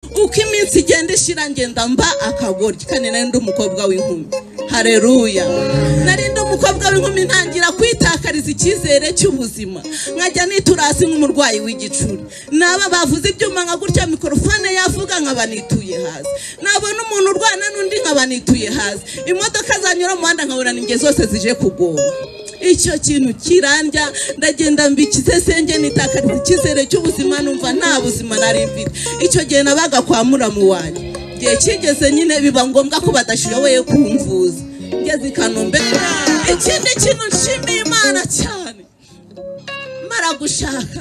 uko iminsi igenda ishira ngenda mba akagoryi kandi nari ndi umukobwa w'inkumi hareruya nari ndi umukobwa w'inkumi ntangira kwitakariza icyizere cy'ubuzima nkajya nitura hasi nk'umurwayi w'igicuri naba bavuze ibyuma nka gutya mikorofone yavuga nkaba nituye hasi nabona umuntu urwana n'undi nkaba nituye hasi imodoka zanyura mu muhanda nkabona ninge zose zije kugoma icyo kintu kirandya ndagenda mbikize senge nitakariza icyizere cy'ubuzima numva nta buzima nari mfite icyo gihe nabaga kwa muramu wanjye igihe kigeze nyine biba ngombwa ko badashoboye kumvuza ngeze i kanombe ikindi kintu nshimiye imana cyane mara gushaka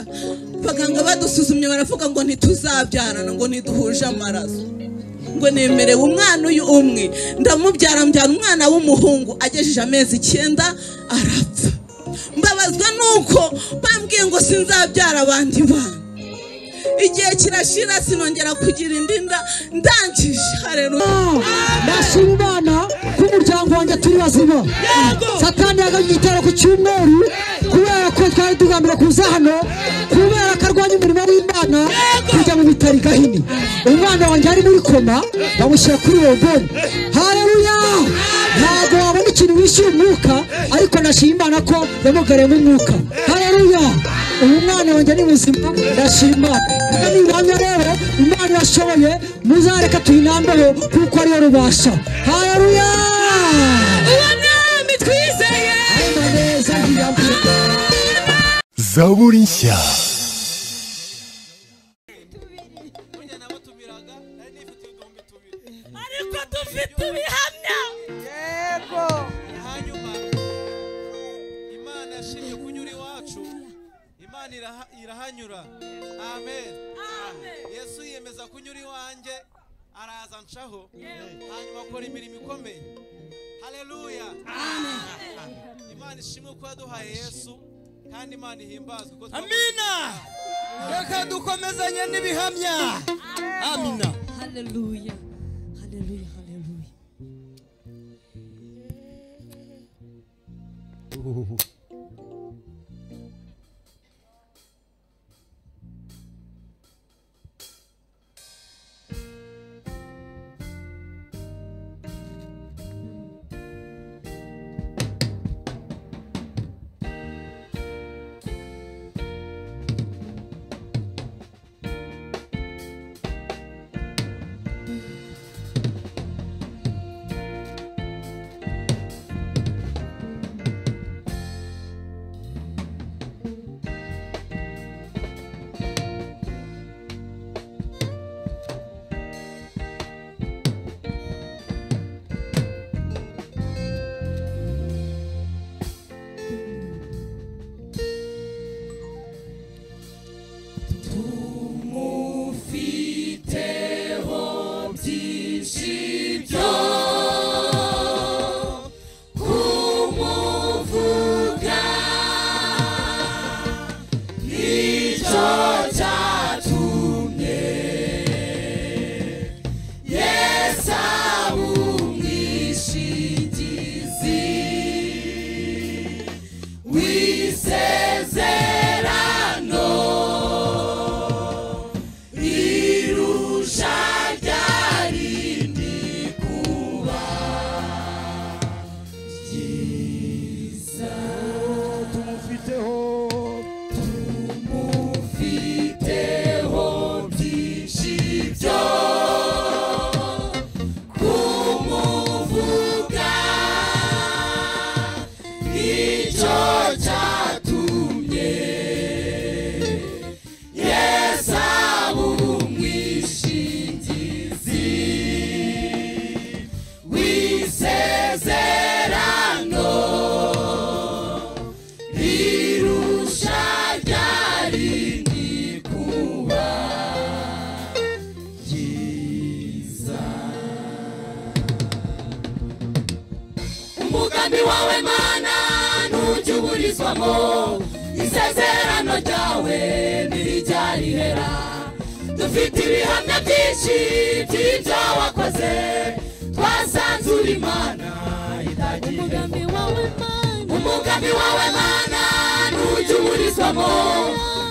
abaganga badusuzumye baravuga ngo ntituzabyarana ngo ntiduhuje amaraso ngo nemerewe umwana uyu umwe ndamubyara mbyara umwana w'umuhungu agejeje amezi icyenda arapfa mbabazwa nuko bambwiye ngo sinzabyara abandi bana igihe kirashira sinongera kugira indi nda ndangije hareruya nashima imana ko umuryango wanjye turi bazima satani yagabye igitero ku cyumweru kubera ko twari tugambira kuza hano kubera ko arwanya umurimo w'imana kujya mu bitaro i gahini umwana wanjye ari muri koma bamushyira kuri roboni hareruya ntabwo wabona ikintu wishyura umwuka ariko nashima imana ko yamugariyemo umwuka hareruya ubu mwana wanjye ni muzima ndashima imana Kuko ni ubuhamya rero imana yashoboye muzareka tuyinambeho kuko ariyo rubasha hareruya mwami twizeye arema neza ntiyabwira zaburi nshya ariko dufite ibihamya hanyuma imana yashimye kunyura iwacu imana iraha- irahanyura amen yesu yiyemeza kunyura iwanjye araza nshaho hanyuma akora imirimo ikomeye haleluya imana ishimwe ko yaduhaye yesu kandi imana ihimbazwe ko twakoze amina reka dukomezanye n'ibihamya amina haleluya haleluya haleluya umugambi wawe mana ntujya uburizwamo isezerano ryawe ntirijyarihera dufite ibihamya byinshi by'ibyo wakoze twasanzura imana itagira umugambi wawe mana umugambi wawe mana ntujya uburizwamo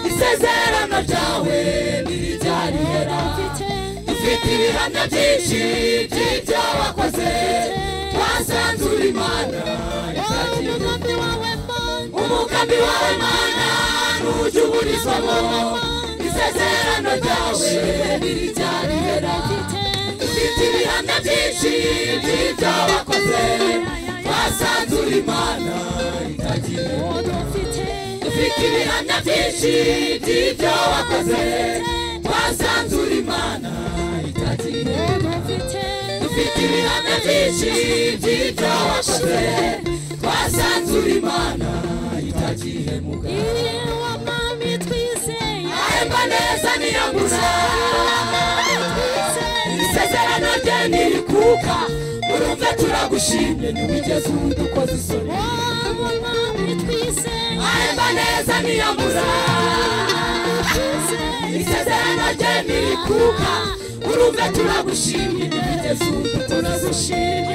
isezerano ryawe ntirijyarihera ufite dufite ibihamya byinshi by'ibyo wakoze twasanze uri mana umugambi wawe mana umugambi wawe mana ntujuburizwamo isezerano ryawe ntiricyarihera dufite ibihamya byinshi by'ibyo wakoze twasanze uri mana itagira dufite ibihamya byinshi by'ibyo wakoze twasanze uri mana itagira dufite ibihamya byinshi by'ibyo wakoze twasanze uri mana itagihemuka ahemba neza niyo mbuza isezerano rye ntirikuka urumve turagushimye ntiwigeze udukoza isoni ahemba neza niyo mbuza isezerano rye ntirikuka urumve turagushimye ntiwigeze udukoza isoni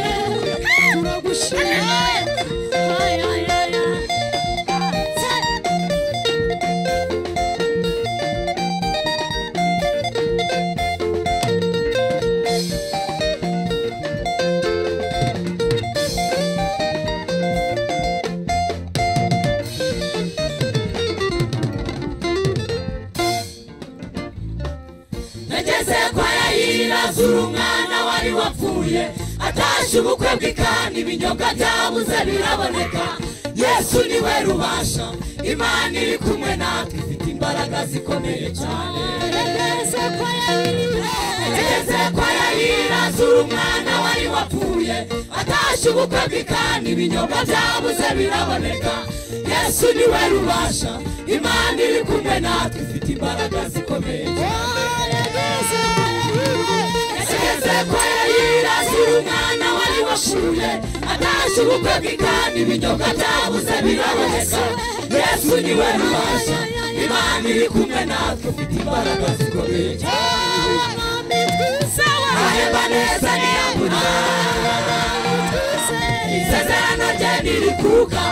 nageze kwa yayira zura umwana wari wapfuye atashye ubukwe bw'ikani ibinyobwa byabuze biraboneka yesu ni we rubasha imana iri kumwe natwe ifite imbaraga zikomeye cyane nageze kwa yayira zura umwana wari wapfuye atashye ubukwe bw'ikani ibinyobwa byabuze biraboneka yesu ni we rubasha imana iri kumwe natwe ifite imbaraga zikomeye cyane yageze kwa yayira zira umwana wari washuye atashye ubukwe bw'ikani ibinyobwa byabuze biraboneka yesu ni we rubasha imana iri kumwe natwe ufite imbaraga zikomeye ahemba neza niyabura isezerano rye ntirikuka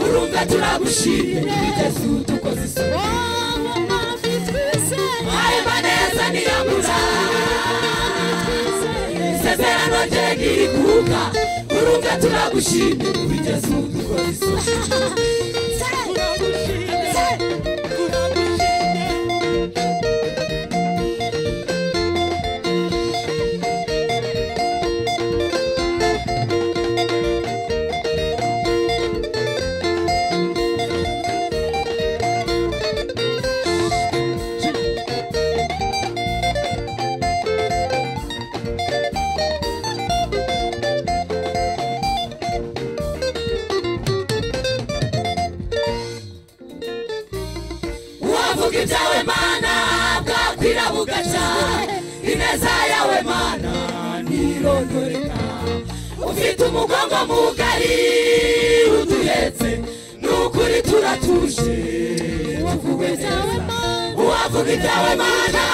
urumva turagushimye ntibigeze udukoze isoni ahemba neza niyabura isezerano rye ntirikuka urumve turagushimye wigeze udukoza isoni uwavuga ibyawe mana bwakwira bugaca ineza yawe mana ntirondoreka ufite umugongo mugari uduhetse nukuri turatuje tuvuwe neza uwavuga ibyawe mana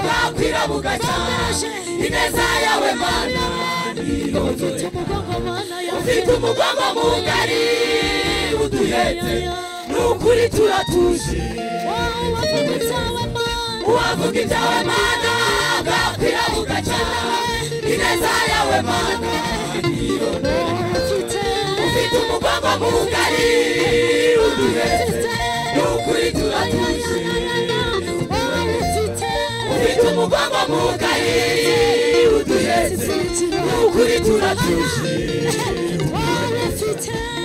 bwakwira bugaca ineza yawe mana ntirondoreka ufite umugongo mugari uduhetse nukuri turatuje uwavuga ibyawe mana bwakwira bugaca ineza yawe mana ufite umugongo mugari uduhetse nukuri turatuje ufite umugongo mugari uduhetse nukuri turatuje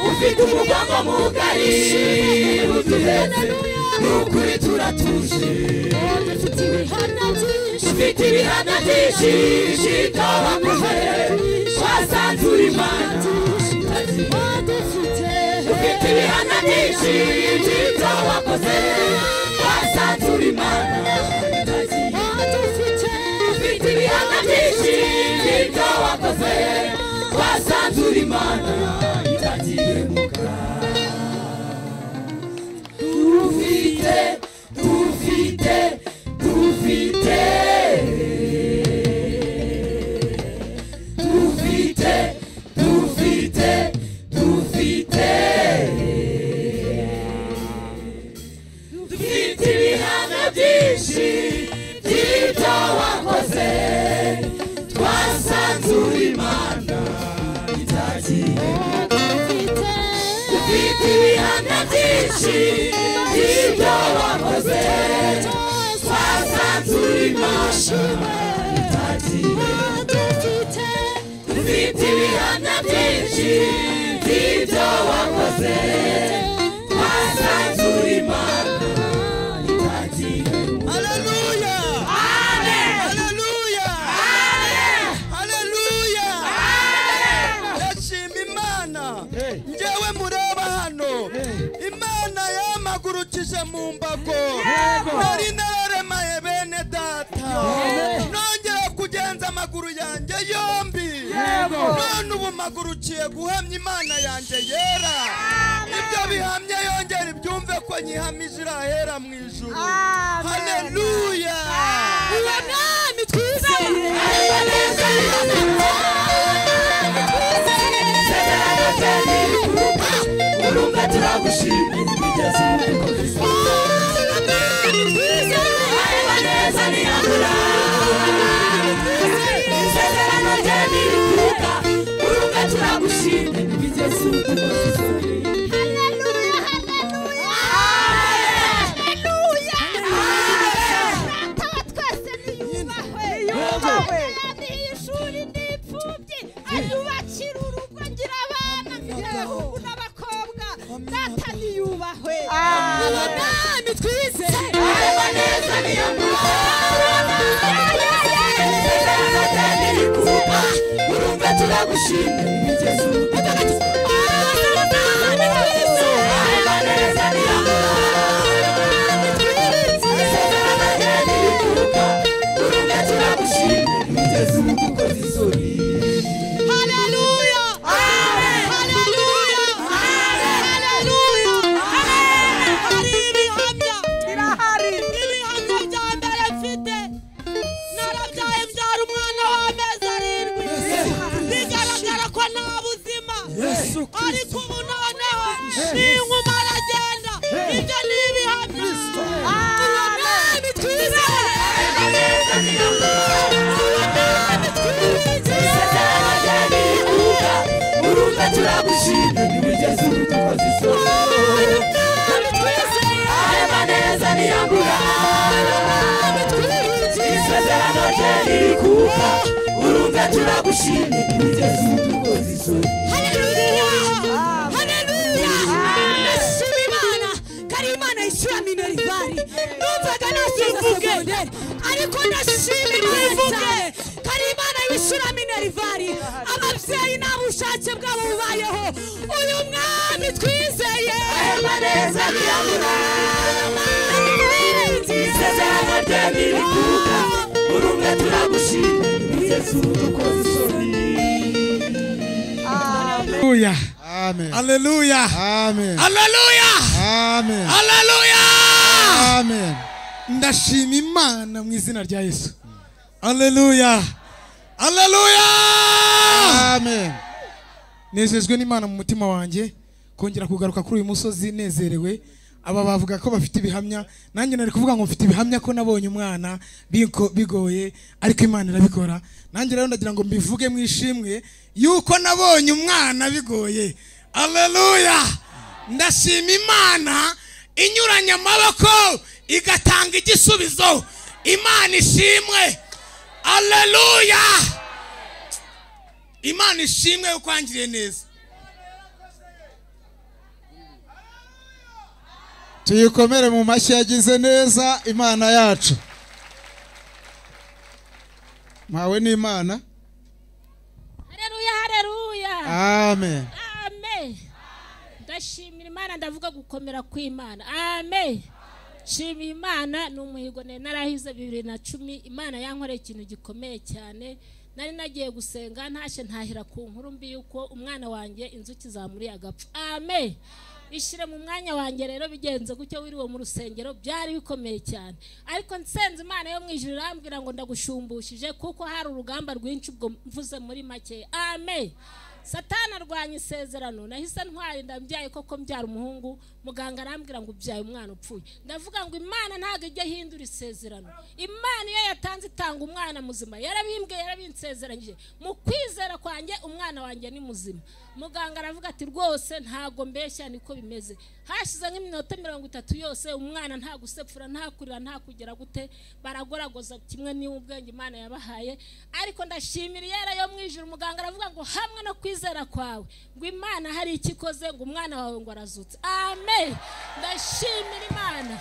ufite umugongo mugari uduhetse nukuri turatuje dufite ibihano byinshi shikabakuhe twasanze uri mana dufite ibihano byinshi by'ibyo wakoze twasanze uri mana dufite ibihano byinshi by'ibyo wakoze twasanze uri mana itagiye muganga dufite dufite dufite dufite dufite dufite dufite ibihano byinshi by'ibyo wakoze byinshi by'ibyo wakoze twasanze urimo tutagiye dufite dufite ibihamya byinshi by'ibyo wakoze twasanze urimo tutagiye Haleluya! Haleluya! Haleluya! Ndashima Imana njyewe mureba hano Imana yamagurukije mu mbago nari nararemaye bene data nongera kugenza amaguru yanjye yombi none ubu magurukiye guhamya Imana yanjye yera ibyo bihamye yongera ibyumve ko nyihamije irahera mu ijuru haleluya uwo mwami twizeye urumva turagushimira imigezi Ayubakira urugo ngira abana abahungu n'abakobwa data niyubahwe uwo mwami twizeye Hallelujah! Hallelujah! Hallelujah! Hari ibihamya birahari ibihamya bya mbere mfite narabyaye mbyara umwana w'amezi arindwi bigaragara ko nta buzima ariko ubu noneho n'inkuma aragenda ibyo ni ibihamya Amen twizere Amen twizere urumva turagushimira imigezi tukoze isoni areba neza niyambura isezerano rye riri kuka urumva turagushimira imigezi tukoze isoni Haleluya! Haleluya! Nashima Imana kari Imana yishyura minerivare numvaga nashyize segonderi ariko ndashima Imana kari Imana yishyura minerivare ababyeyi nta bushake bwabo bubayeho uyu mwami twizeye neza niyambura isezerano rye riri kuka urumva turagushimira imigezi tukoze isoni haleluya amen haleluya amen haleluya amen haleluya amen ndashima imana mu izina rya yesu haleluya haleluya amen nezejwe n'imana mu mutima wanjye kongera kugaruka kuri uyu musozi nezerewe aba bavuga ko bafite ibihamya nanjye nari kuvuga ngo mfite ibihamya ko nabonye umwana biko- bigoye ariko imana irabikora nanjye rero ndagira ngo mbivuge mu ishimwe yuko nabonye umwana bigoye aleluya ndashima imana inyuranya amaboko igatanga igisubizo imana ishimwe aleluya imana ishimwe yo kwangiriye neza tuyikomere mu mashyi yagize neza imana yacu mpawe n'imana Haleluya haleluya amen amen ndashimira imana ndavuga gukomera kw'imana amen nshimira imana ni umuhigo nari narahize bibiri na cumi imana yankoreye ikintu gikomeye cyane nari nagiye gusenga ntashye ntahira ku nkuru mbi y'uko umwana wanjye inzuki zamuriye agapfa amen ishyire mu mwanya wanjye rero bigenze gutyo wiriwe mu rusengero byari bikomeye cyane ariko nsenze imana yo mu ijuru irambwira ngo ndagushumbushe kuko hari urugamba rwinshi ubwo mvuze muri make amen satana arwanya isezerano nahise ntwara inda mbyaye koko mbyara umuhungu muganga arambwira ngo ubyaye umwana upfuye ndavuga ngo imana ntabwo ijya ihindura isezerano imana iyo yatanze itanga umwana muzima yarabimbwe yarabinsezeranyije mu kwizera kwanjye umwana wanjye ni muzima muganga aravuga ati rwose ntabwo mbeshya niko bimeze hashize nk'iminota mirongo itatu yose umwana nta gusepfura nta kurira nta kugera gute baragoragoza kimwe n'ubwenge imana yabahaye ariko ndashimira iyera yo mu ijuru muganga aravuga ngo hamwe no kwizera kwawe ngo imana hari icyo ikoze ngo umwana wawe ngo arazutse amen ndashimira imana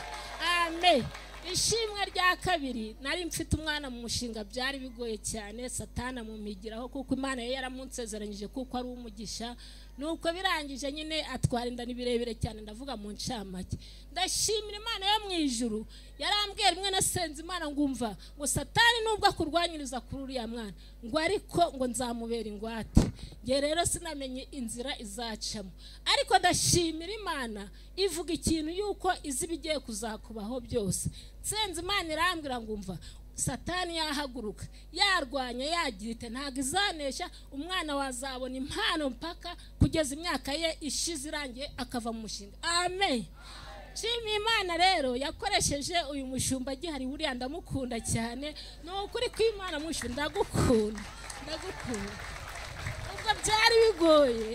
amen ishimwe rya kabiri nari mfite umwana mu mushinga byari bigoye cyane satana mumigiraho kuko imana yari yaramunsezeranyije kuko ari umugisha nuko birangije nyine atwara inda ni birebire cyane ndavuga mu ncamake ndashimira imana yo mu ijuru yarambwiye rimwe nasenze imana ngumva ngo satani nubwo akurwanyiriza kuri uriya mwana ngo ariko ngo nzamubera ingwate nge rero sinamenye inzira izacamo ariko ndashimira imana ivuga ikintu yuko izi ibigiye kuzakubaho byose nsenze imana irambwira ngumva satani yahaguruka yarwanya yagira ite ntabwo izanesha umwana wazabona impano mpaka kugeza imyaka ye ishize irangiye akava mu mushinga amen nshima imana rero yakoresheje uyu mushumba agihari buriya ndamukunda cyane ni ukuri kw'imana mushu ndagukunda ndagukunda ubwo byari bigoye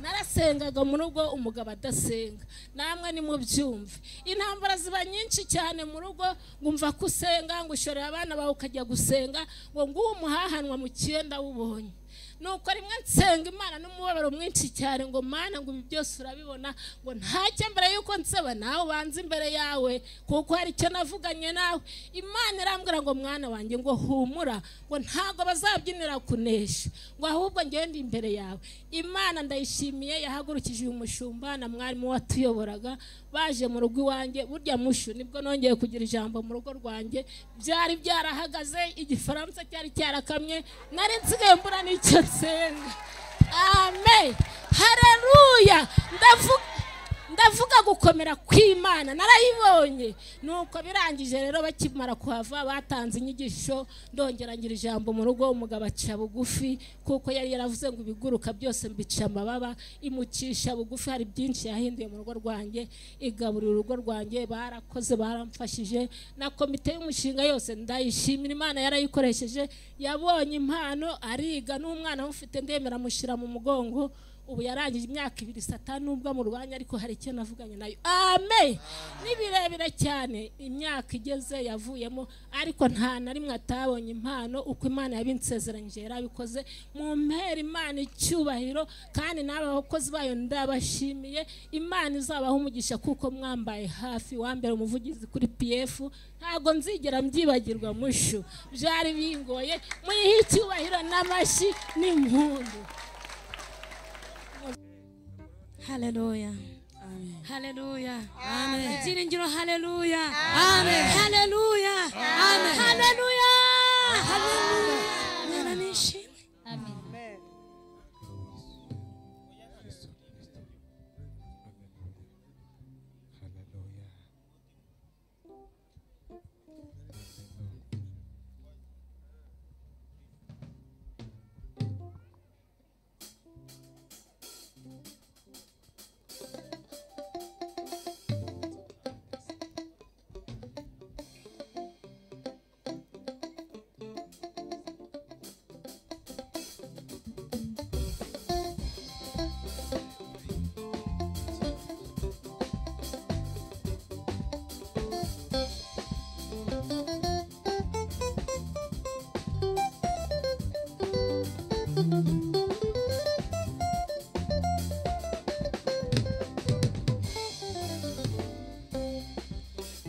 narasengaga mu rugo umugabo adasenga namwe nimubyumve intambara ziba nyinshi cyane mu rugo ngumva ko usenga ngo ushorera abana bawe ukajya gusenga ngo nguhe umuhahanwa mu cyenda wubonye nuko rimwe nsenga imana n'umubabaro mwinshi cyane ngo mana ngo ibi byose urabibona ngo ntacyo mbere y'uko nsaba nawe ubanze imbere yawe kuko hari icyo navuganye nawe imana irambwira ngo mwana wanjye ngo humura ngo ntabwo bazabyinira kunesha ngo ahubwo ngewe ndi imbere yawe imana ndayishimiye yahagurukije uyu mushumba na mwarimu watuyoboraga baje mu rugo iwanjye burya mushu nibwo nongeye kugira ijambo mu rugo rwanjye byari byarahagaze igifaransa cyari cyarakamye nari nsigaye mbura n'icyo nsenga amen hareruya ndavuga ndavuga gukomera kw'imana narayibonye nuko birangije rero bakimara kuhava batanze inyigisho ndongerangira ijambo mu rugo umugabo aca bugufi kuko yari yaravuze ngo ibiguruka byose mbica amababa imucisha bugufi hari byinshi yahinduye mu rugo rwanjye igaburira urugo rwanjye barakoze baramfashije na komite y'umushinga yose ndayishimira imana yarayikoresheje yabonye impano ariga n'umwana mufite ndemera amushyira mu mugongo ubu yarangije imyaka ibiri satani nubwo amurwanya ariko hari icyo navuganye nayo amen ni birebire cyane imyaka igeze yavuyemo ariko nta na rimwe atabonye impano uko imana yabinsezeranyije yarabikoze mu mpera imana icyubahiro kandi n'aba bakozi bayo ndabashimiye imana izabaha umugisha kuko mwambaye hafi wambere umuvugizi kuri pf ntabwo nzigera mbyibagirwa mushu byari bingoye muyihe icyubahiro n'amashyi n'impundu Hallelujah. Hallelujah. Amen. Ibyiringiro hallelujah. Amen. Hallelujah. Amen. Hallelujah. Hallelujah. Mwana nishimwe.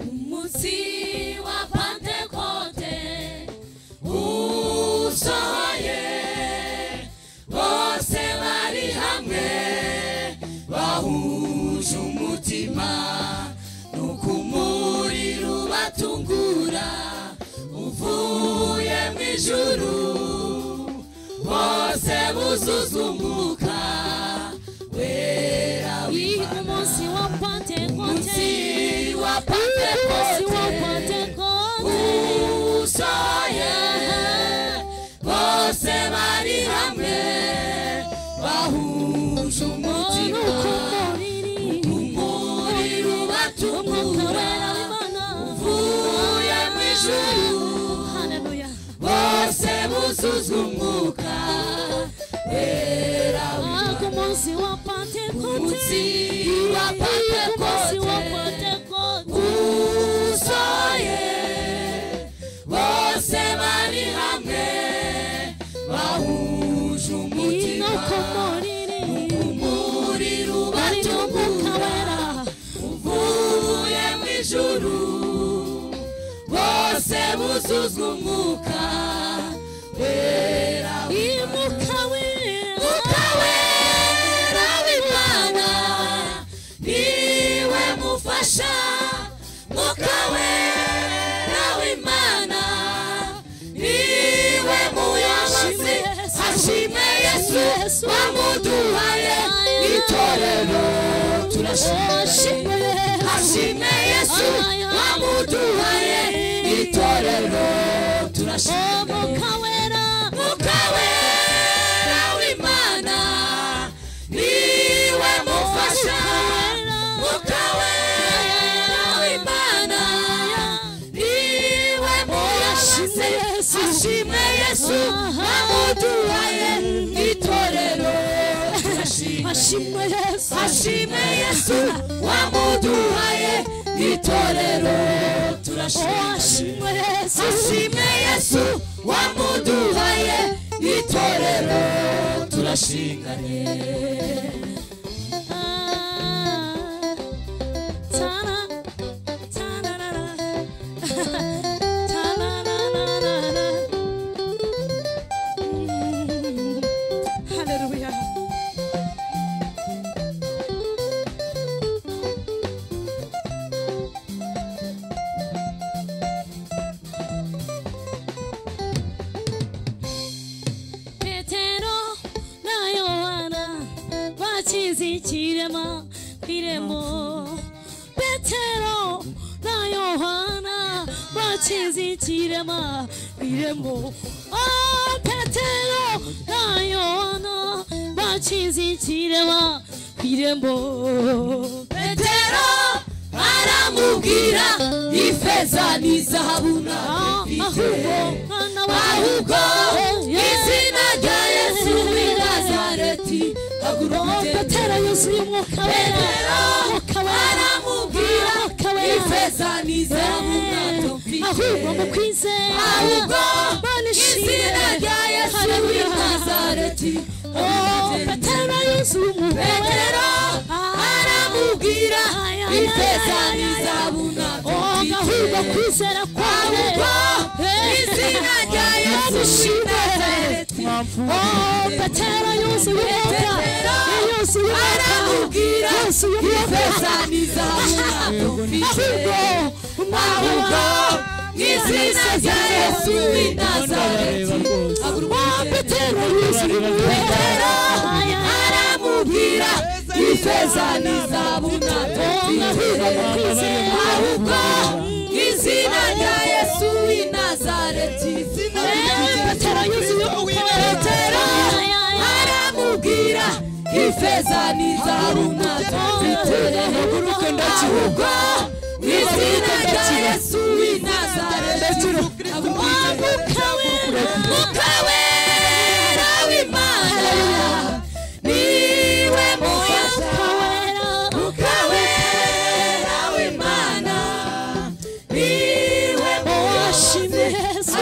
umunsi wa pantekote usohoye bose bari hamwe bahuje umutima nuko umuriro ubatungura uvuye mu ijuru bose buzuzumuka wera Wiga umunsi wa Pentekote. umunsi wa Umunsi wa pantekote Pentekote. usoye bose bari hamwe twahuje umutima umuriro ubatukura uvuye mu ijuru bose buzuzwa umwuka wera umunsi wa pantekote usoye bose bari hamwe bahuje umutima umuriro ubatukura uvuye mu ijuru bose buzuzwa umwuka wera umwuka wera w'imana niwe mufasha umwuka wera w'imana niwe muyobozi hashime yesu wamuduhaye itorero turashime hashime yesu wamuduhaye itorero turashime umwuka wera w'imana niwe mufasha umwuka wera w'imana niwe muyashyize ashime yesu amuduhaye itorero ashime yesu ashime yesu wamuduhaye itorero turashime yesu ashime yesu wamuduhaye itorero turashinganye petero na yohana bakize ikirema ku irembo petero na yohana bakize ikirema ku irembo Oh, petero na yohana bakize ikirema ku irembo petero aramubwira ifeza n'izahabu ntafite mwana ahubwo izina rya yesu w'i nazareti Oh, haguruka petero yuzuye umwuka wera Petero umwuka wera aramubwira umwuka wera ifeza n'izahabu ahubwo mu ntafite kwizera ahubwo Mana ishimwe. izina rya yesu w'i Haleluya. nazareti Oh, haguruka petero yuzuye umwuka petero aramubwira ifeza n'izahabu Oh, ahubwo ntafite kwizera kwawe ahubwo izina rya yesu w'i nazareti Oh, petero yuzuye umwuka yuzuye Petero umwuka aramubwira yuzuye umwuka ifeza n'izahabu ntafite ahubwo ahubwo n'izina rya yesu w'i nazareti petero yuzuye petero aramubwira ifeza n'izahabu ntafite ahubwo izina rya yesu w'i nazareti petero yuzuye petero aramubwira ifeza n'izahabu ntafite ahubwo izina rya yesu w'i nazareti umwuka wera umwuka wera w'imana niwe muyasha umwuka wera w'imana niwe muyashime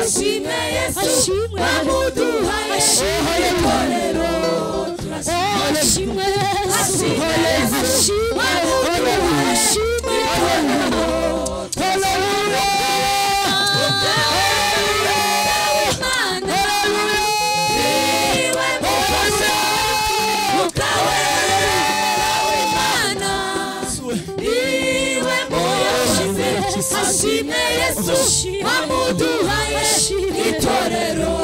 ashime yesu Ashimwe. wamuduhaye itorero ashimwe yesu ashime yesu wamuduhaye itorero umwuka wera w'imana niwe mufasha umwuka wera w'imana niwe muyashize ashime yesu amuduhaye itorero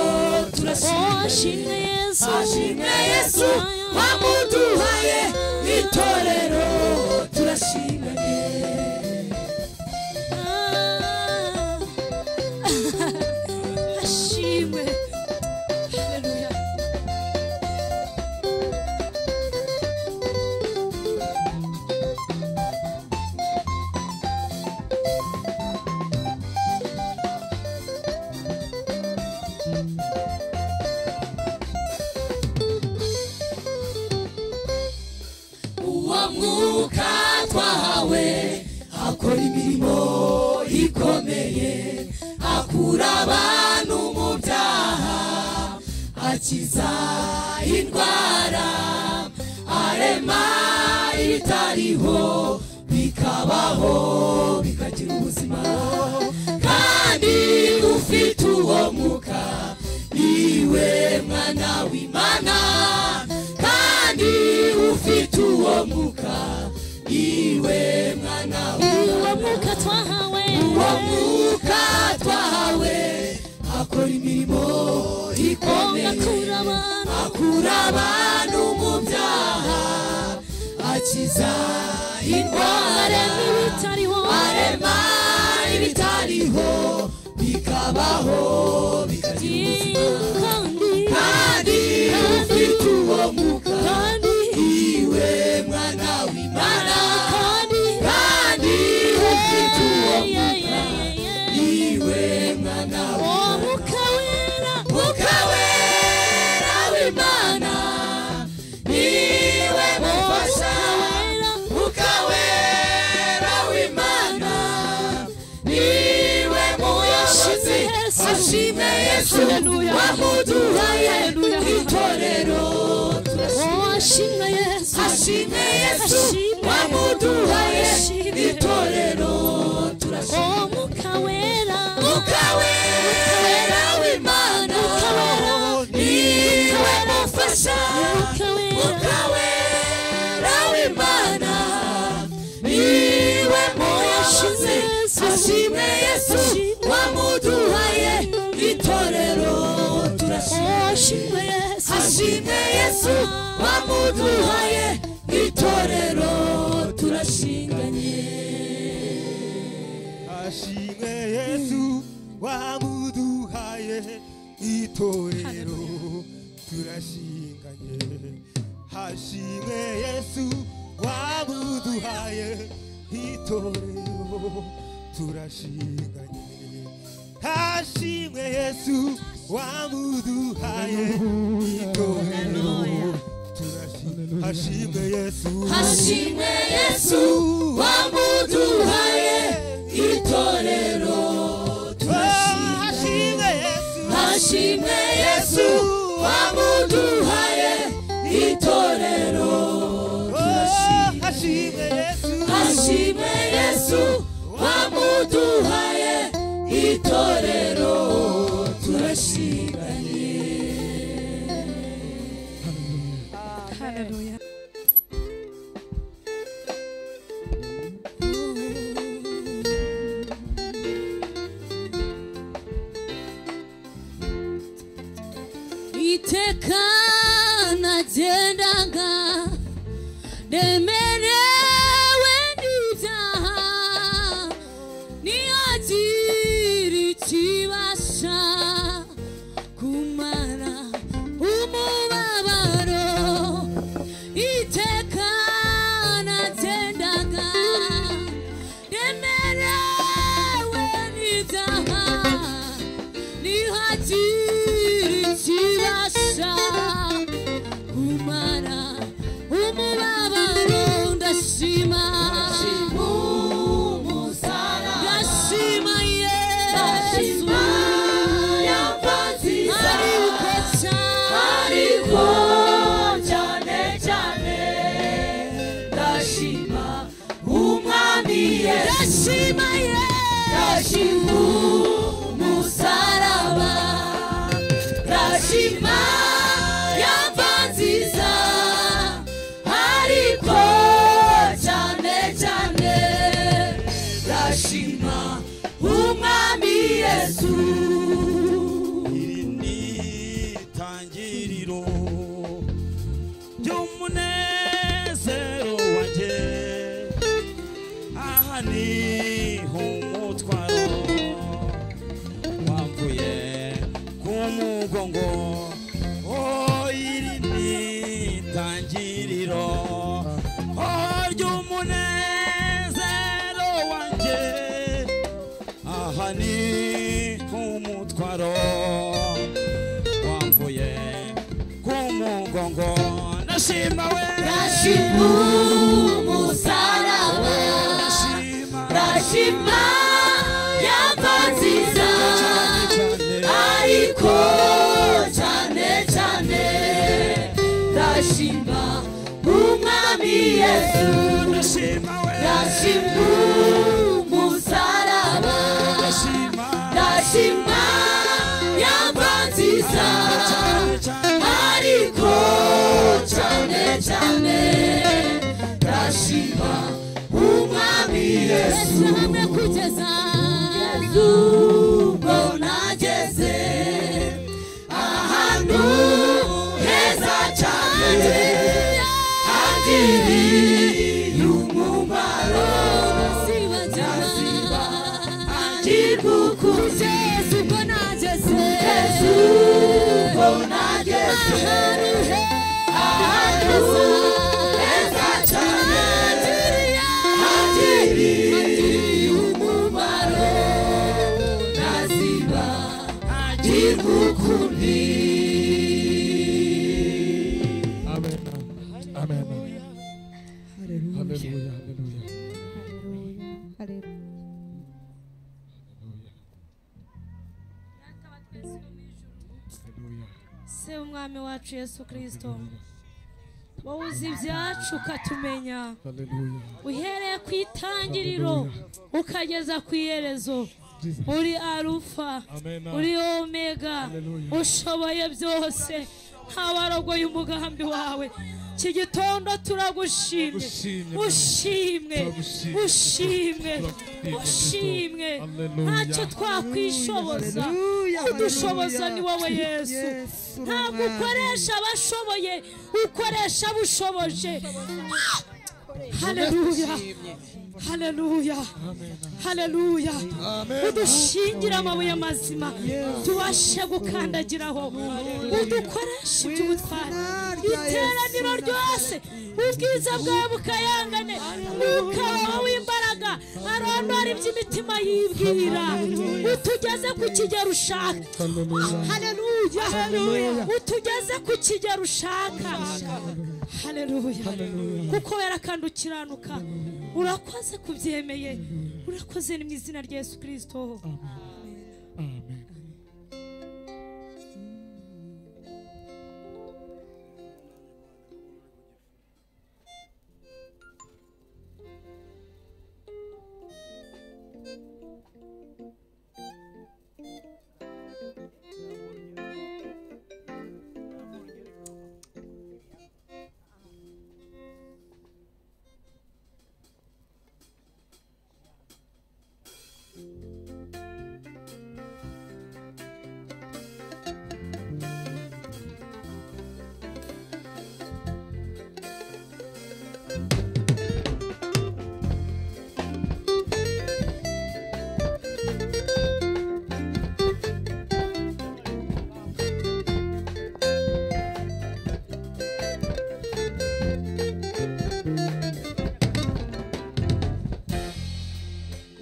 turashime yesu ashime yesu amuduhaye itorero turashime ashimwe Haleluya. abantu mu byaha akiza indwara arema ibitariho bikabaho bikagira ubuzima kandi ufite uwo mwuka iwe mwana w'imana kandi ufite uwo mwuka iwe mwana uwo mwuka twahawe uwo mwuka twahawe akora imirimo ikomeye akura abantu akura abantu mu byaha akiza indwara arema ibitariho arema ibitariho bikabaho bikagira kandi kandi ufite uwo mwuka kandi iwe mwana w'imana kandi kandi ufite uwo mwuka yeah, yeah, yeah, yeah. iwe mwana uwo w'imana mwuka wera Mwuka wera w'Imana niwe mufasha Mwuka wera w'Imana niwe muyobozi ashime Yesu wamuduhaye itorero ashimwe yesu ashime Yesu wamuduhaye itorero turashima uwo mwuka wera Mwuka wera w'Imana niwe mufasha mwuka wera ukawera w'imana niwe muyashize ashime yesu wamuduhaye itorero turashime ashimwe yesu ashime yesu wamuduhaye itorero turashinganye ashimwe yesu wamuduhaye itorero turashinganye hashimwe yesu wamuduhaye itorero turashinganye hashimwe yesu wamuduhaye itorero turashinganye hashimwe yesu ashime yesu wamuduhaye itorero hashimwe yesu ashime yesu wamuduhaye itorero hashimwe yesu ashime yesu wamuduhaye itorero turashimanye iteka nagendaga nemerewe n'ibyaha niyagira ikibasha kumara umubabaro iteka nagendaga nemerewe n'ibyaha nihagira ikibasha kumara umubabaro ndashima ndashima yesu aribuka cyane ariko cyane cyane ndashima umwami yesu ndashima yesu Rashimu musaraba Rashima yamva nziza ariko cyane cyane Rashima umwami Yesu iri ni itangiriro ry'umunezero wanjye aha ni umutwaro wamvuye ku mugongo oh iri ni itangiriro oh ry'umunezero wanjye aha ni umutwaro wamvuye ku mugongo ndashima we Rashimu musaraba ndashima Rashima yamva nziza ko cyane cyane ndashima umwami yesu ndashima umusaraba ndashima yamba nziza ariko cyane cyane ndashima umwami yesu hamwe kugeza mbona ageze ahantu heza cyane hagiriye umumaro sibagirana igikukuze yesu ubwo nageze yesu mbona ageze ahantu heza cyane hagiriye umumaro ndaziba igikukundi Amen. Amen. Hallelujah. Hallelujah. Hallelujah. se umwami wacu yesu kirisito wowe uzi ibyacu ukatumenya Hallelujah. uhereye ku itangiriro ukageza ku iherezo Jesus. uri arufa Amen. uri omega Hallelujah. ushoboye byose ntawarogoye umugambi wawe iki gitondo turagushimye Turagushimye, Bwana. ushimwe Turagushimye. ushimwe Turagushimye, ushimwe Yesu. Hallelujah. ntacyo twakwishoboza udushoboza ni wowe yesu ntabwo ukoresha abashoboye ukoresha abushoboje haleluya haleluya haleluya udushingira amabuye mazima tubashe gukandagiraho udukoresha iby'ubutware iteraniro ryose ubwiza bwawe bukayangane umwuka wawe w'imbaraga arondora iby'imitima yibwira utugeze ku kigero ushaka haleluya utugeze ku kigero ushaka haleluya kuko wera kandi ukiranuka urakoze kubyemeye urakoze ni mu izina rya yesu kirisito Amen.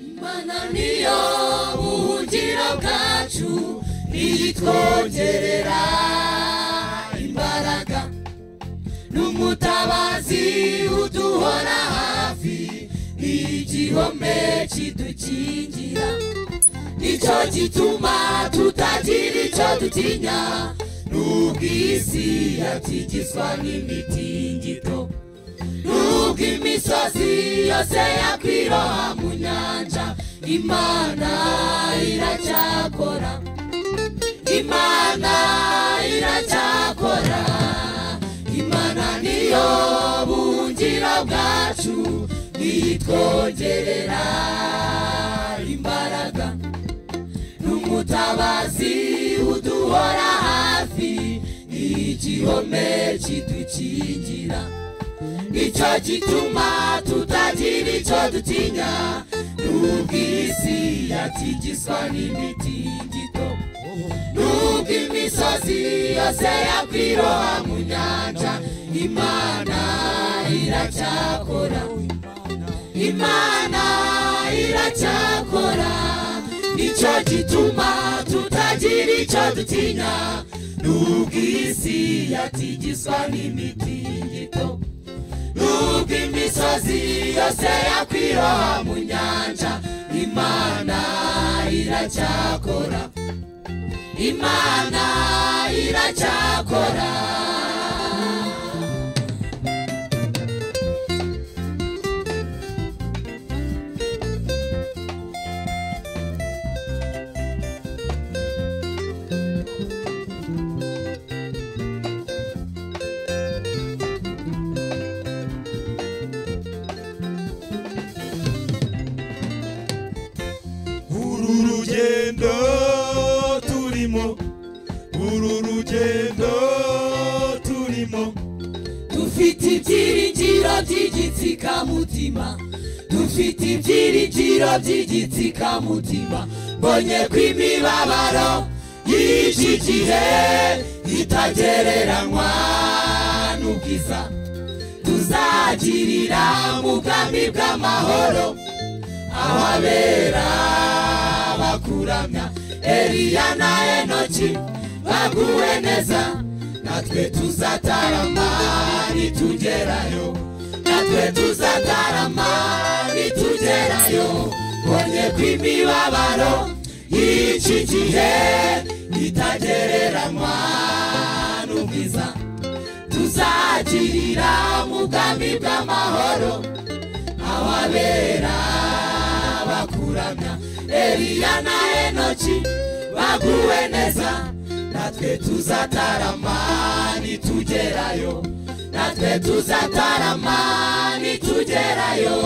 Imana niyo buhungiro bwacu ntiyitwongerera imbaraga n'umutabazi uduhora hafi n'igihome kidukingira nicyo gituma tutagira icyo dutinya n'ubwo isi yatigizwa n'imitingito nubwo imisozi yose yakwiroha mu nyanja imana iracyakora imana iracyakora imana niyo buhungiro bwacu niyitwongerera imbaraga n'umutabazi uduhora hafi n'igihome kidukingira nicyo gituma tutagira icyo dutinya nubwo isi yatigizwa n'imitingito nubwo imisozi yose yakwiroha mu nyanja imana iracyakora imana iracyakora nicyo gituma tutagira icyo dutinya nubwo isi yatigizwa n'imitingito nubwo imisozi yose yakwiroha mu nyanja imana iracyakora imana iracyakora uru rugendo turimo uru rugendo turimo dufite ibyiringiro by'igitsikamutima dufite ibyiringiro by'igitsikamutima mbonye ko imibabaro y'iki gihe itagereranywa n'ubwiza tuzagirira mu bwami bw'amahoro ababera bakuramya eliya na enoki baguwe neza natwe tuzatarama nitugerayo natwe tuzatarama nitugerayo mbonye ko imibabaro y'iki gihe itagereranywa n'ubwiza tuzagirira mu bwami bw'amahoro ababera bakuramya eliya na enoki baguwe neza natwe tuzatarama nitugerayo natwe tuzatarama nitugerayo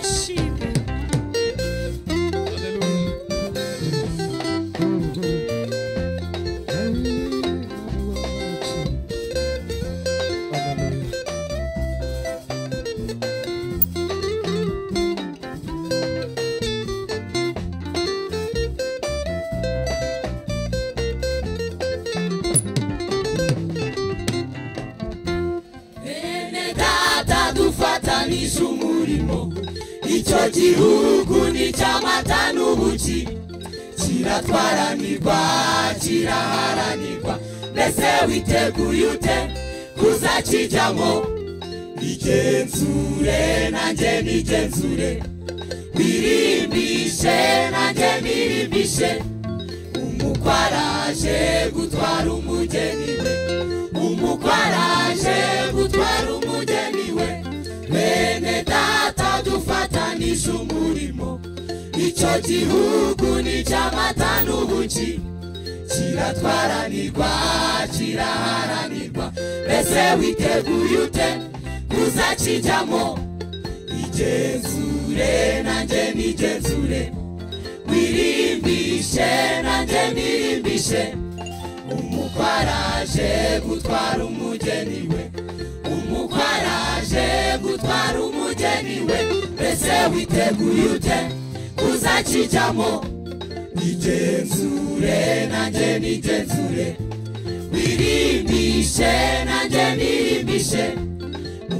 ashimwe bene data dufatanije umurimo icyo gihugu ni icy'amata n'ubuki kiratwaranirwa kiraharanirwa mbese witeguye ute kuzakijyamo igenzure nanjye nigenzure birimbishe nanjye birimbishe umukwe araje gutwara umugeni we umukwe araje gutwara umugeni we bene data dufatanije umurimo icyo gihugu ni icy'amata n'ubuki kiratwaranirwa kiraharanirwa mbese witeguye ute kuzakijyamo igenzure nanjye nigenzure wirimbishe nanjye nirimbishe umukwe araje gutwara umugeni we umukwe araje gutwara umugeni we mbese witeguye ute kuzakijyamo nigenzure nanjye nigenzure wirimbishe nanjye nirimbishe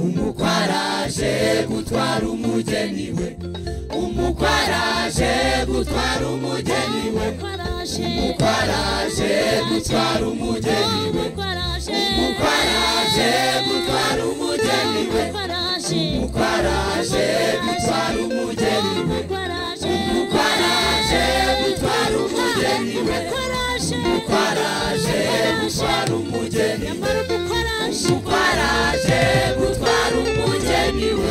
umukwe araje gutwara umugeni we umukwe araje gutwara umugeni we umukwe araje gutwara umugeni we umukwe araje gutwara umugeni we umukwe araje gutwara umugeni we umukwe araje gutwara umugeni we umukwe araje gutwara umugeni we umukwe araje gutwara umugeni we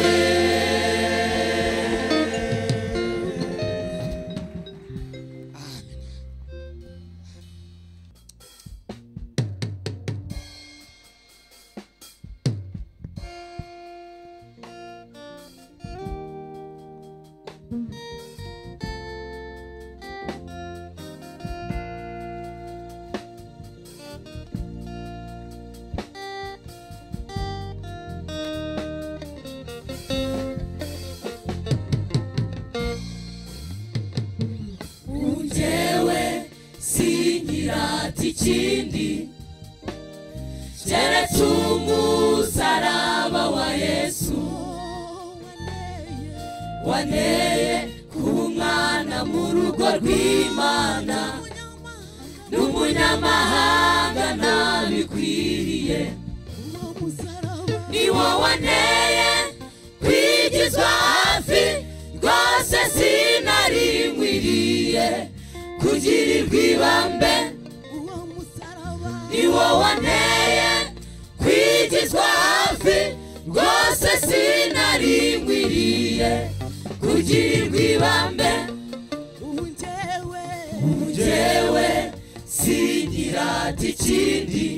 njyewe sinkirata ikindi keretse umusaraba wa yesu waneye kuba umwana mu rugo rw'imana n'umunyamahanga nabikwiriye ni wowe waneye kwigizwa hafi rwose sinarikwiriye kugira tugirirwe ibambe ni wowe wanteye kwigizwa hafi rwose sinaringwiriye kugirirwa ibambe ubu njyewe singirata ikindi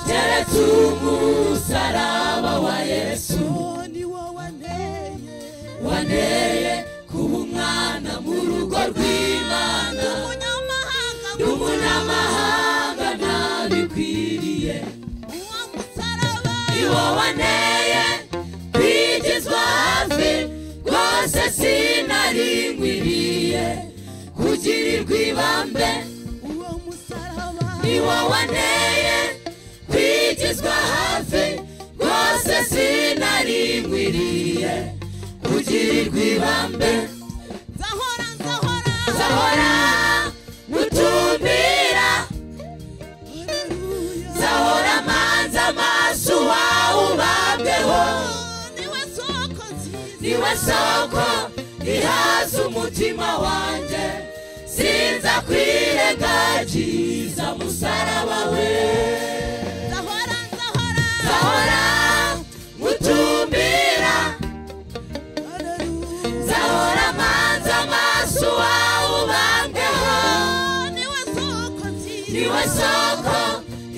keretse umusaraba wa yesu wanteye kuba umwana mu rugo rw'imana ndi umunyamahanga ntabikwiriye ni wowe wanteye kwigizwa hafi rwose sinaringwiriye kugirirwa ibambe ni wowe wanteye kwigizwa hafi rwose sinaringwiriye kugirirwa ibambe zahora ngutumbira zahora manza amaso wawe ubambeho niwe soko ihaza umutima wanjye sinza kwirengagiza musaraba we zahora ngutumbira zahora manza amaso wawe ubambeho niwe soko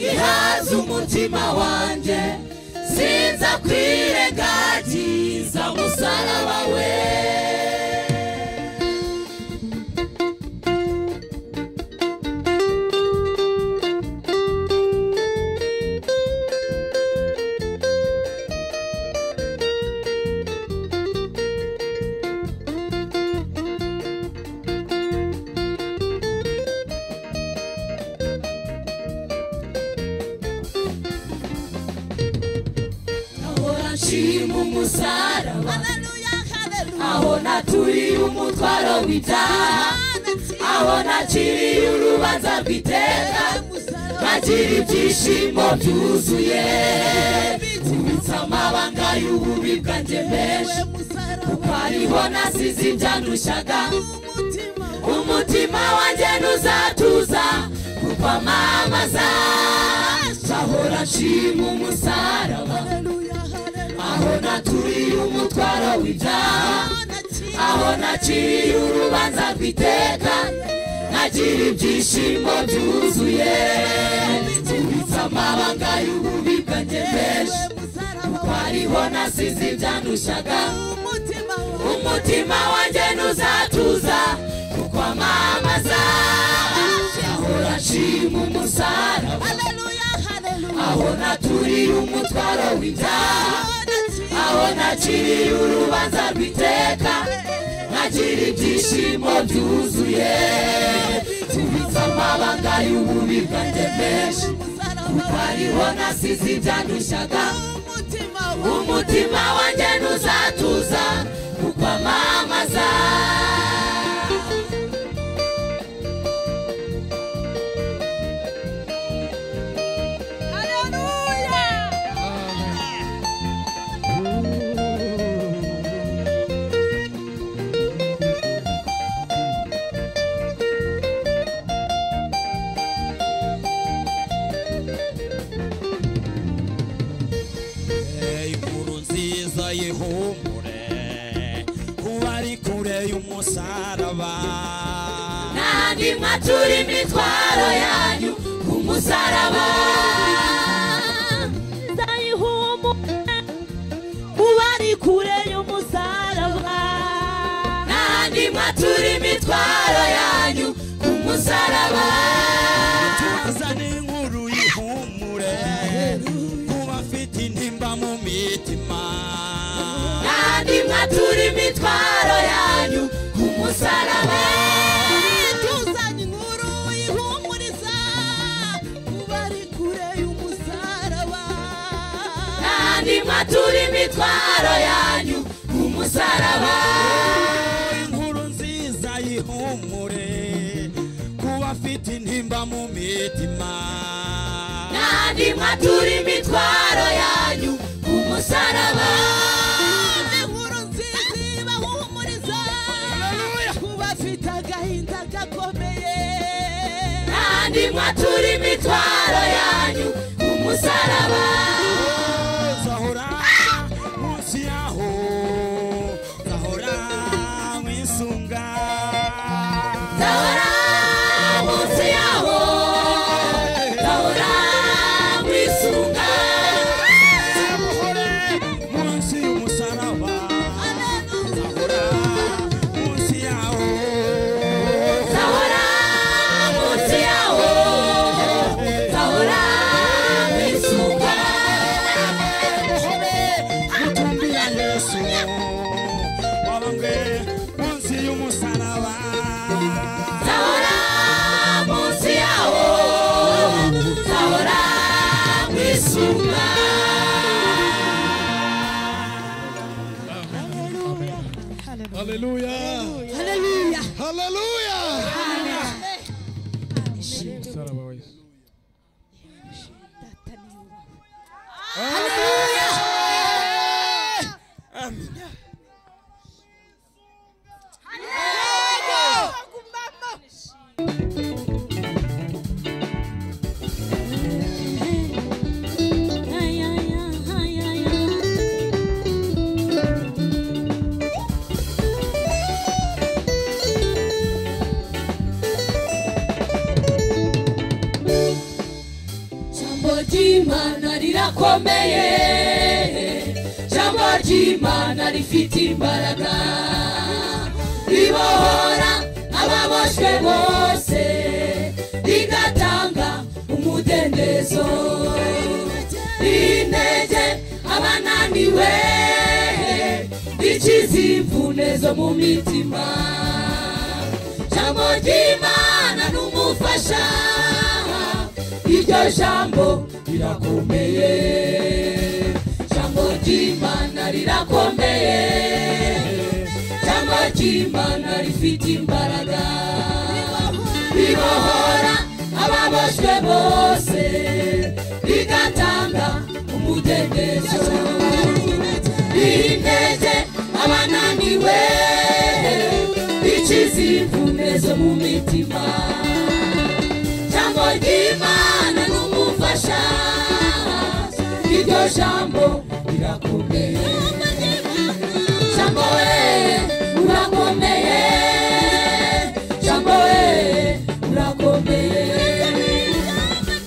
ihaza umutima wanjye sinza kwirengagiza musaraba we ahora nshima umusaraba aho naturiye umutwaro w'ibyaha aho nakiriye urubanza rw'iteka nagira ibyishimo byuzuye kubitsa amabanga y'ububi bwanjye menshi kuko ariho nasize ibyandushaga umutima wanjye ntuzatuza kukwamamaza ahora nshima umusaraba aho naturiye umutwaro w'ibyaha aho nakiriye urubanza rw'iteka nagira ibyishimo byuzuye kubitsa amabanga y'ububi bwanjye menshi kuko ariho nasize ibyandushaga umutima wanjye ntuzatuza kuko amamaza ahora nshima umusaraba aho naturiye umutwaro w'ibyaha aho nakiriye urubanza rw'iteka nagira ibyishimo byuzuye kubitsa amabanga y'ububi bwanjye menshi kuko ariho nasize ibyandushaga umutima wanjye ntuzatuza kuko amamaza inkuru nziza yihumure kuba ari kure y'umusaraba n'ahandi mwatura imitwaro yanyu ku musaraba kuba ari kure y'umusaraba n'ahandi mwatura imitwaro yanyu ku musaraba tuzane inkuru yihumure kuba afite intimba mu mitima n'ahandi mwatura imitwaro yanyu ku musaraba tuzanye inkuru ihumuriza kuba ari kure y'umusaraba n'ahandi mwatura imitwaro yanyu ku musaraba inkuru nziza yihumure kuba afite intimba mu mitima n'ahandi mwatura imitwaro yanyu ku musaraba inkuru nziza ibahumuriza kuba afite agahinda gakomeye inywa turi imitwaro yanyu ku musaraba nzahora munsi yaho nzahora mwisunga ndahora munsi yawo ndahora mwisunga nzahora munsi y'umusaraba nzahora munsi yaho ndahora munsi yawo ndahora mwisunga nzahora mutumbi ya yesu wabambwe munsi y'umusaraba ndahora munsi yawo ndahora mwisunga Haleluya. haleluya Haleluya. data ni wowe Jambo ry'Imana rirakomeye Jambo ry'Imana rifite imbaraga ribohora ababoshwe bose rigatanga umudendezo rintege abananiwe rikiza imvune zo mu mitima jambo ry'Imana n'umufasha iryo jambo rirakomeye jambo ry'Imana rirakomeye jambo ry'Imana rifite imbaraga ribohora ababoshwe bose rigatanga umudendezo rintege abananiwe rikiza imvune zo mu mitima jambo ry'imana n'umufasha iryo jambo rirakomeye jambo we urakomeye jambo we urakomeye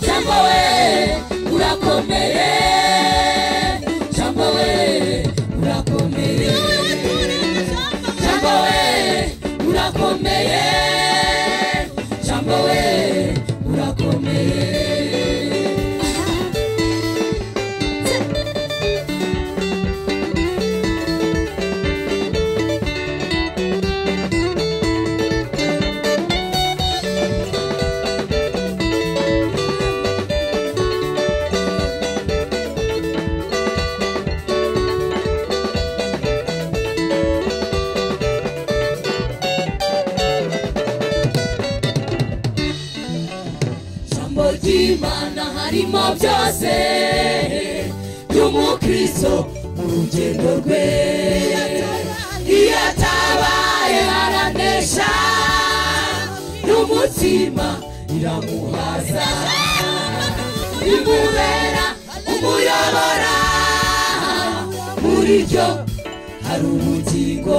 jambo we urakomeye jambo we urakomeye jambo we urakomeye jambo we urakomeye jambo ry'imana harimo byose ry'umukristo mu rugendo rwe iyo atabaye aranesha n'umutima iramuhaza imubera umuyobora muri ryo hari ubugingo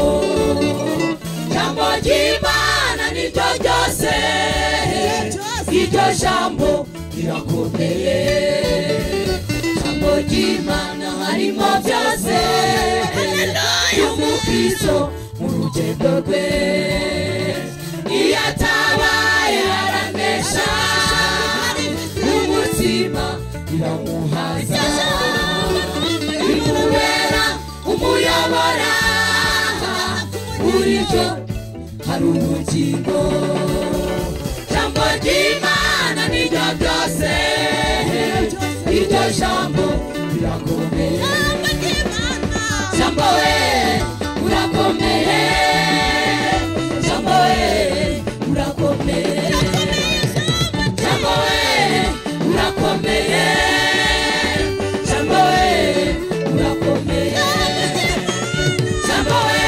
jambo ry'imana niryo ryose iryo jambo rirakomeye jambo ry'imana harimo byose y'umukristo mu rugendo rwe iyo atabaye aranesha n'umutima biramuhaza bimubera umuyobora buryo hari ubugingo jambo ry'imana niryo ryose iryo jambo rirakomeye jambo we urakomeye jambo we urakomeye jambo we urakomeye jambo we urakomeye jambo we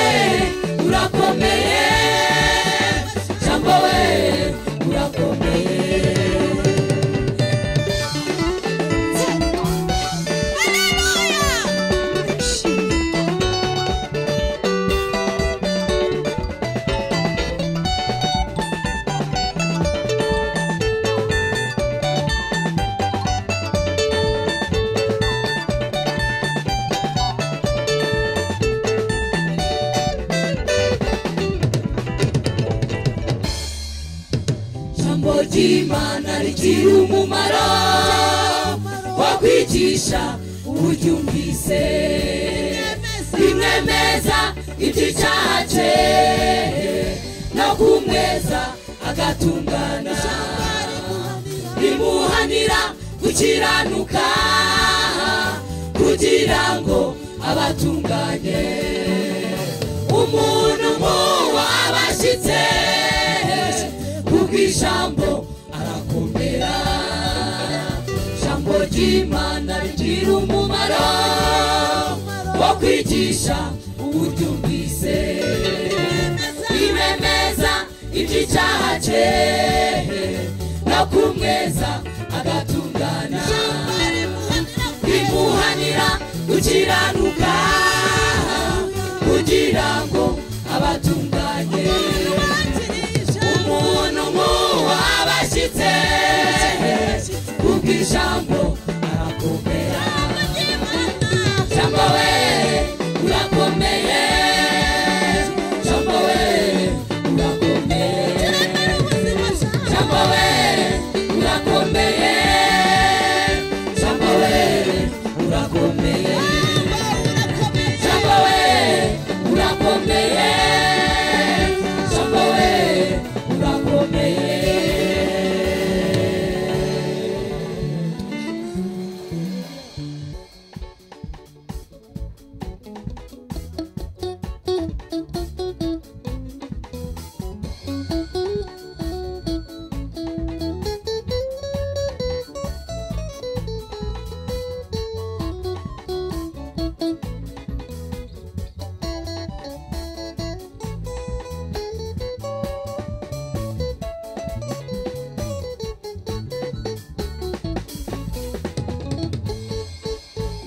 urakomeye jambo we urakomeye ry'imana rigira umumaro wakwigisha uburyo umvise bimwemeza iby'icyaha cye no kumweza agatungana rimuhanira gukiranuka kugira ngo abatunganye umuntu nk'uwo aba ashyitse kuko ijambo arakomera ijambo ry'imana rigira umumaro wo kwigisha uburyo umvise rimemeza iby'icyaha cye no kumweza agatungana rimuhanira gukiranuka kugira ngo abatunganye umuntu nk'uwo aba ashyitse kuko ijambo arakomera jambo we urakomeye jambo we urakomeye jambo we urakomeye jambo we urakomeye jambo we urakomeye jambo we urakomeye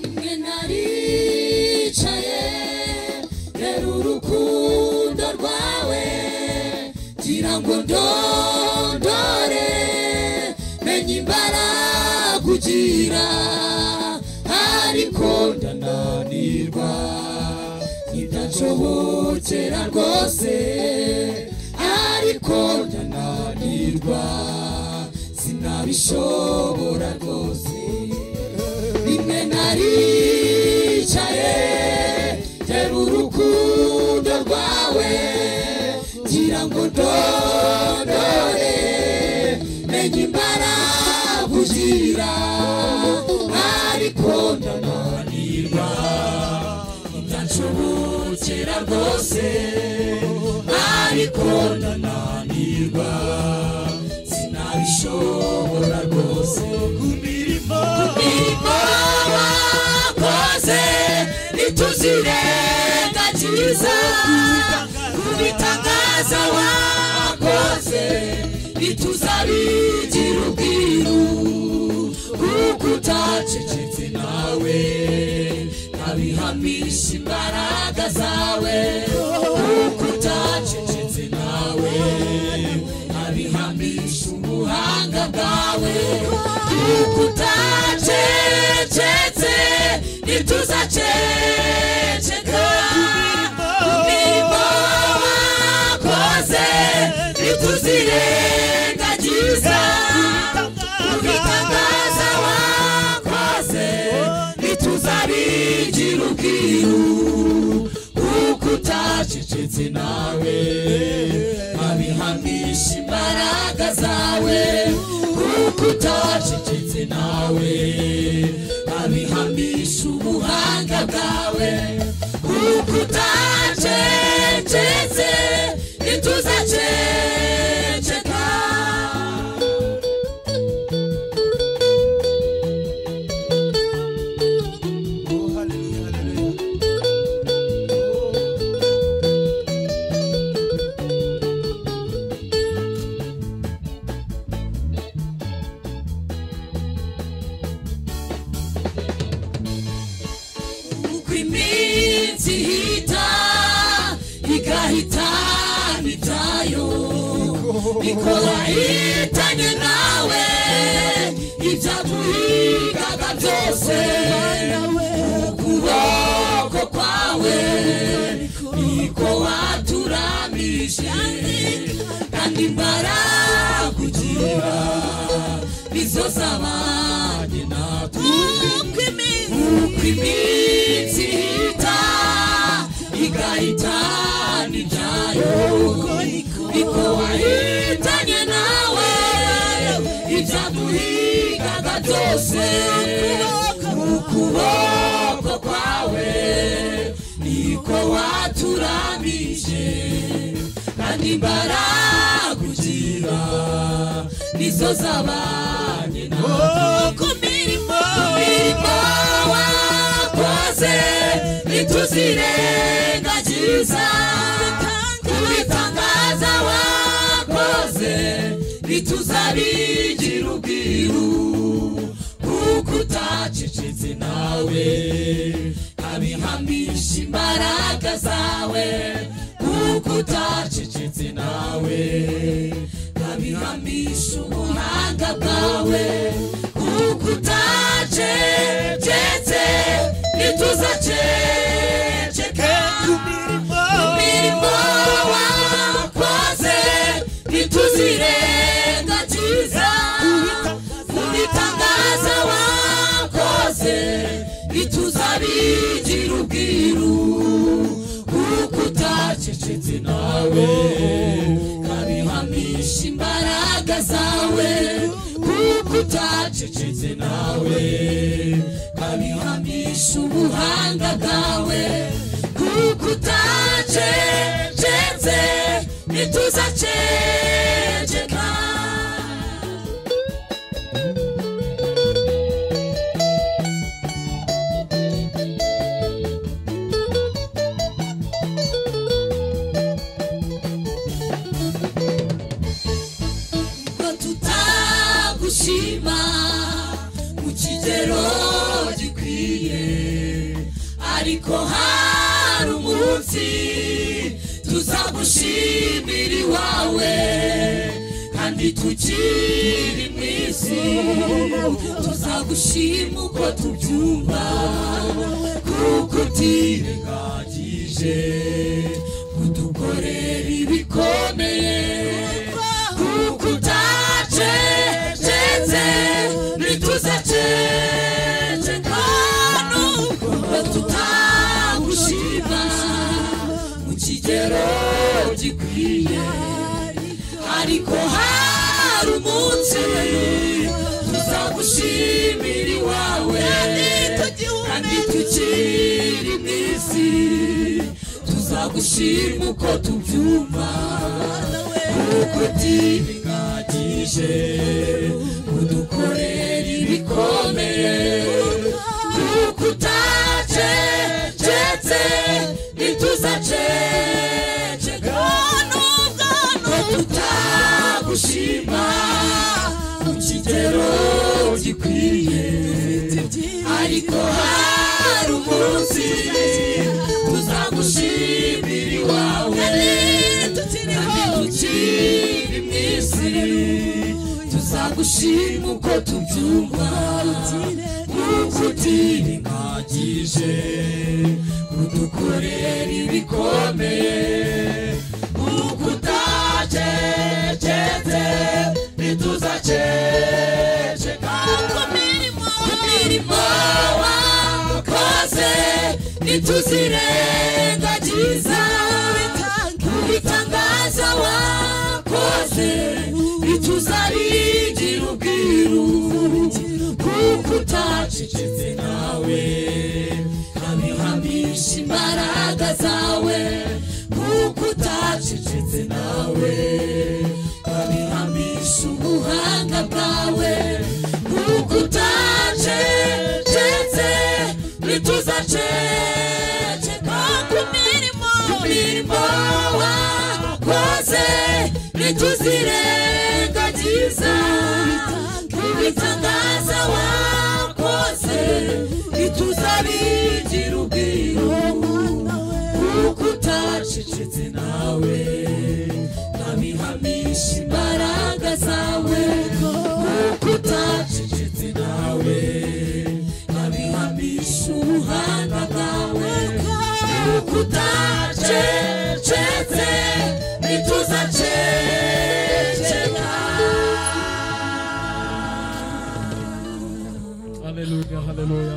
rimwe naricaye rero urukundo rwawe ngira ngo ndondore menye imbaraga ugira ariko ndananirwa ntidashobokera rwose ariko ndananirwa sinabishobora rwose rimwe naricaye tera urukundo rwawe ngira ngo ndondore menye imbaraga ugira ariko ndananirwa ndanshobokera rwose ariko ndananirwa sinabishobora rwose kumirimo kumirimo wakoze ntituzirengagiza kubitangaza wakoze ntituzabigira ubwiru kuko utacecetse nawe ntabihamisha imbaraga zawe kuko utacecetse nawe ntabihamisha ubuhanga bwawe kuko utacecetse ntituzaceceka umurimo wakoze ntituzirengagiza kubitangaza wakoze ntituzabigira ubwiru kuko utacecetse nawe abihamisha imbaraga zawe kuko utacecetse nawe abihamisha ubuhanga bwawe kuko utacecetse ntituzaceceka Oh, hallelujah, hallelujah. uko iminsi ihita igahita bitayo ikora itanye nawe ibyaguhigaga byose ukuboko kwawe niko waturamije kandi imbaraga ugira twasabanye natwe Uko iminsi uko iminsi ihita igahitana ibyayo niko wahitanye nawe ibyaduhigaga byose mu kuboko kwawe niko waturambije kandi mbaragugira nizo zabanye nawe ku mirimo imirimo wakoze ntituzirengagiza ku bitangaza wakoze ntituzabigira ubwiru kuko utacecetse nawe abihamisha imbaraga zawe kuko utacecetse nawe abihamisha ubuhanga bwawe kuko utacecetse ntituzaceceka ku mirimo wakoze ntituzirengagiza ku bitangaza wakoze ntituzabigira ubwiru kuko utacecetse nawe abihamisha imbaraga zawe kuko utacecetse nawe abihamisha ubuhanga bwawe kuko utacecetse ntituzaceceka ngo tutagushima mu kigero gikwiye ariko hari umunsi tuzagushimira iwawe kandi tukiri mu isi tuzagushima uko tubyumva kuko utirengagije kudukorera ibikomeye kuko utacecetse ntituzaceceka nubwo tutagushima mu kigero gikwiye ariko hari umunsi tuzagushimira iwawe kandi tukiri mu isi tuzagushima uko tubyumva kuko utibingagije kudukorera ibikomeye kuko utacecetse ntituzaceceka nubwo tutagushima mu kigero gikwiye ariko hari umunsi tuzagushimira iwawe kandi tukiri mu isi tuzagushima uko tubyumva kuko utirengagije kudukorera ibikomeye kuko utacecetse ntituzaceceka ku mirimo wakoze ntituzirengagiza ku bitangaza wakoze ntituzabigira ubwiru kuko utacecetse nawe abihamisha imbaraga zawe kuko utacecetse nawe abihamisha ubuhanga bwawe kuko utacecetse ntituzaceceka ku mirimo ku mirimo wakoze ntituzirengagiza ku bitangaza wakoze ntituzabigira ubwiru kuko utacecetse nawe nkabihamisha imbaraga zawe kuko utacecetse nawe nkabihamisha ubuhanga bwawe kuko utacecetse ntituzaceceka haleluya haleluya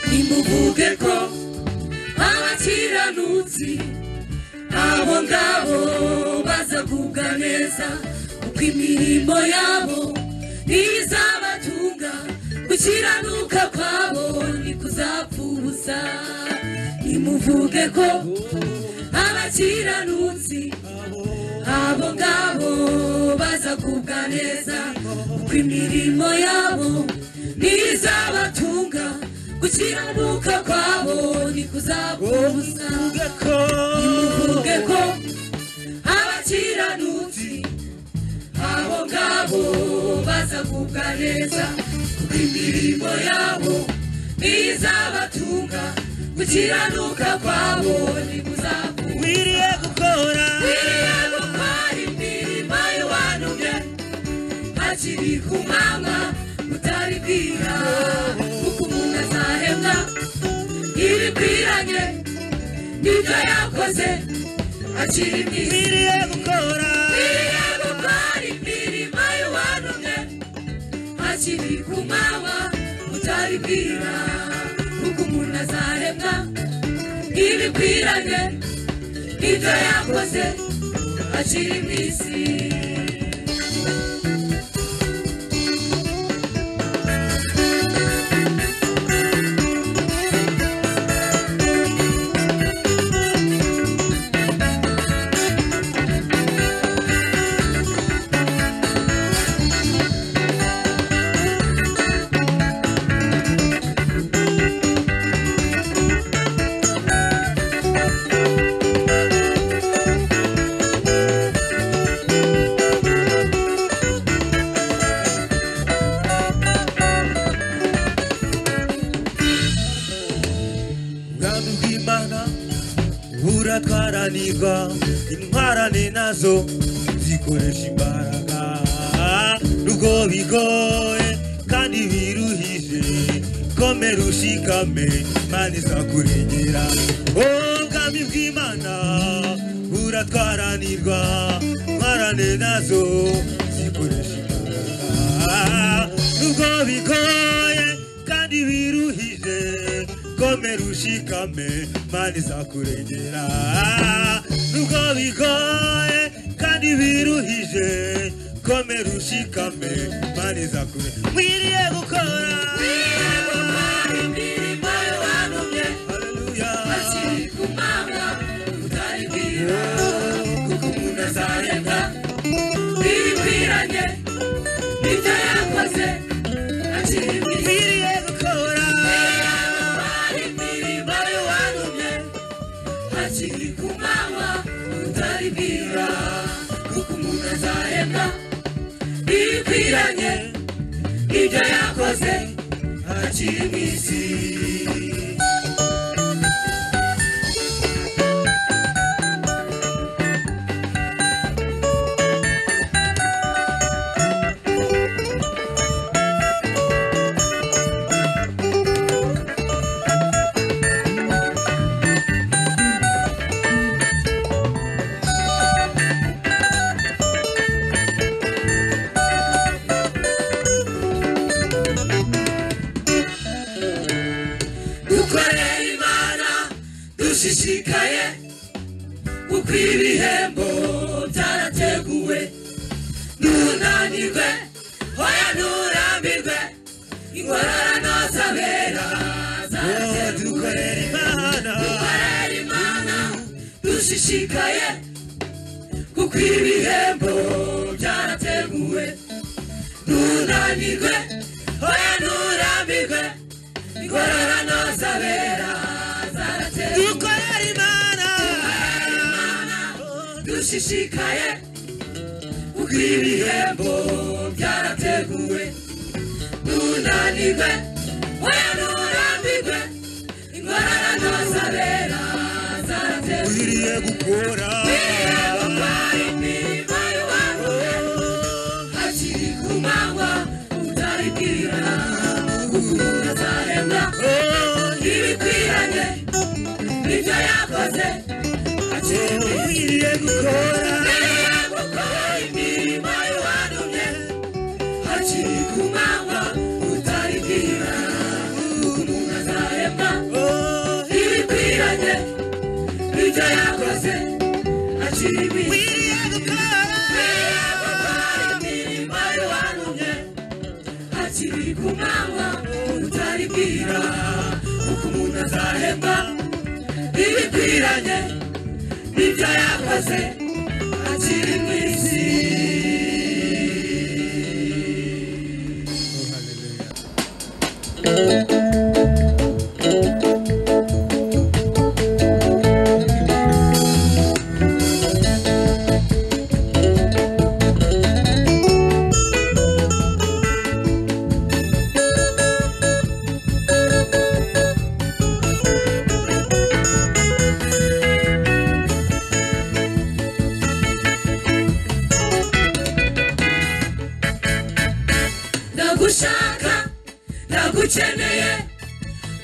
ntimuvuge ko abakiranutsi abo ngabo bazagubwa neza kuko imirimo yabo ntizabatunga gukiranuka kwabo ni kuzapfa ubusa ntimuvuge ko abakiranutsi abo ngabo bazagubwa neza kuko imirimo yabo ntizabatunga gukiranuka kwabo ni kuzakubuza nimuvuge ko abakiranutsi abo ngabo bazagubwa neza kuko imirimo yabo ntizabatunga gukiranuka kwabo ni kuzakubuza wiriye gukora wiriye gukora imirimo y'uwantumye hakiri ku mama utari kwira kuko umuntu azahembwa ibikwiranye n'ibyo yakoze akiri mu isi wiriye gukora wiriye gukora imirimo y'uwantumye hakiri ku mama utari kwira kuko umuntu azahembwa ibikwiranye n'ibyo yakoze akiri mu isi ubwami bw'imana buratwaranirwa intwarane nazo zikoresha imbaraga nubwo bigoye kandi biruhije komera ushikame imana izakurengera ubwami bw'imana buratwaranirwa intwarane nazo zikoresha imbaraga nubwo bigoye kandi biruhije komera ushikame mana izakurengera nubwo bigoye kandi biruhije komera ushikame mana izakurengera mwiriye gukora Hallelujah. Mwiriye gukora bikwiranye n'ibyo yakoze akiri mu isi dukoreye imana dushishikaye kuko ibihembo byarateguwe ntunanirwe hoya nturambirwe ingororano z'abera zarateguwe dukoreye imana dushishikaye kuko ibihembo byarateguwe ntunanirwe hoya nturambirwe ingororano z'abera zarateguwe dukorera imana dushishikaye kuko ibihembo byarateguwe ntunanirwe oya nturambirwe wabura abatwara imirimo y'uwabo hakiri ku manywa utaribwira gukunda azahembwa ibikwiranye n'ibyo yakoze akemuye gukora imirimo y'uwanumye hakiri ku manywa utaribwira gukunda azahembwa ibikwiranye ibyo yakoze akibiriye gukora imirimo y'uwanumye hakiri ku manywa utaribwira uko umuntu azahemba ibikwiranye n'ibyo yakoze akiri mu isi ndagushaka ndagukeneye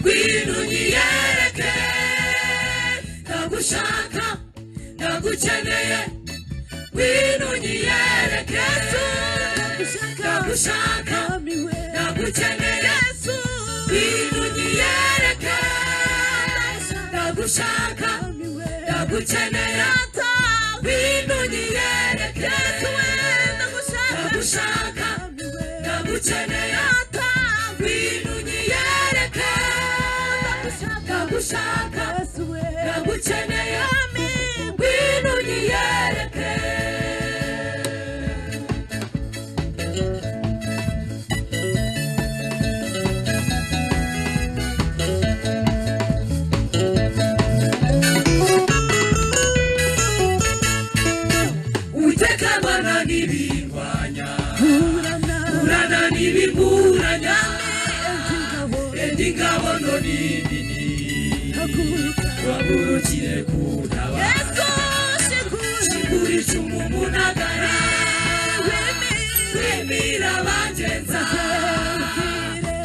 ngwino unyiyereke ndagushaka ndagukeneye ngwino unyiyereke ndagushaka ndagukeneye ngwino unyiyereke ndagushaka ndagukeneye ngwino unyiyereke ndagushaka ndagukeneye ata ngwino unyiyereke ndagushaka ndagukeneye ngwino unyiyereke utekabana n'ibirwanya urana n'ibiburanya indi ngabo no nini wabukire kuntabara kiguri icumu munagara wemira abagenza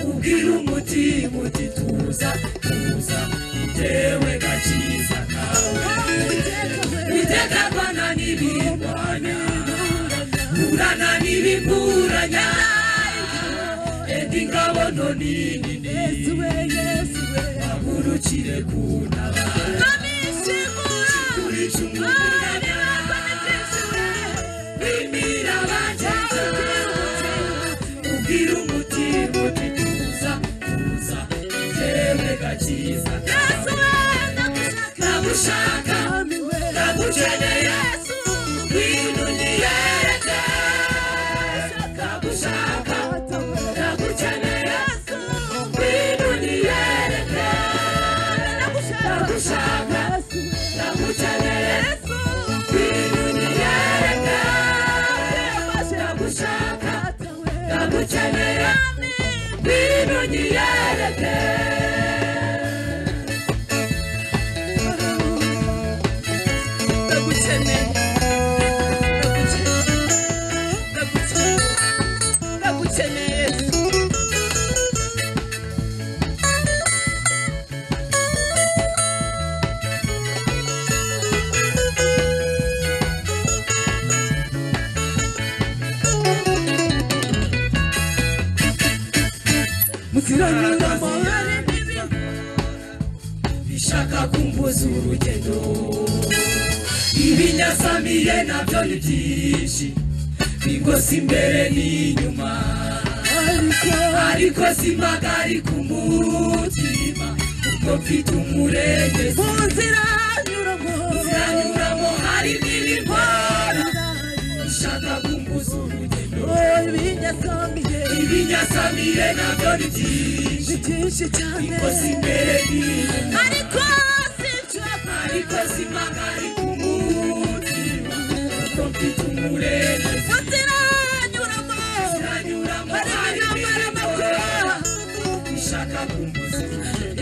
ubwira umutima uti tuza tuza bitewe gakiza kawe bitegakwana n'ibirwanya kurana n'ibimburanya edi ngabo nto nini bagurukire kuntabara kurusha umwanya bimira abageze ubwira umutima uti tuza tuza itewe gakiza nagushaka nagukeneye ngwino unyiyereke ndagushaka ndagukeneye ngwino unyiyereke ndagushaka ndagukeneye ngwino unyiyereke ndagushaka ndagukeneye ngwino unyiyereke ndagukeneye ndagukeneye muziranyura amabare bishaka kumbuza urugendo ibinyasamiye nabyo ni byinshi bigosi imbere n'inyuma ariko simagari ku mutima ubwo mfite umurenge mu nzira nyuramo hari n'ibimora ushaka kumbuza urugendo ibinyasamiye nabyo ni byinshi bigosi imbere n'inyuma ariko ariko simagari ku mutima ubwo mfite umurenge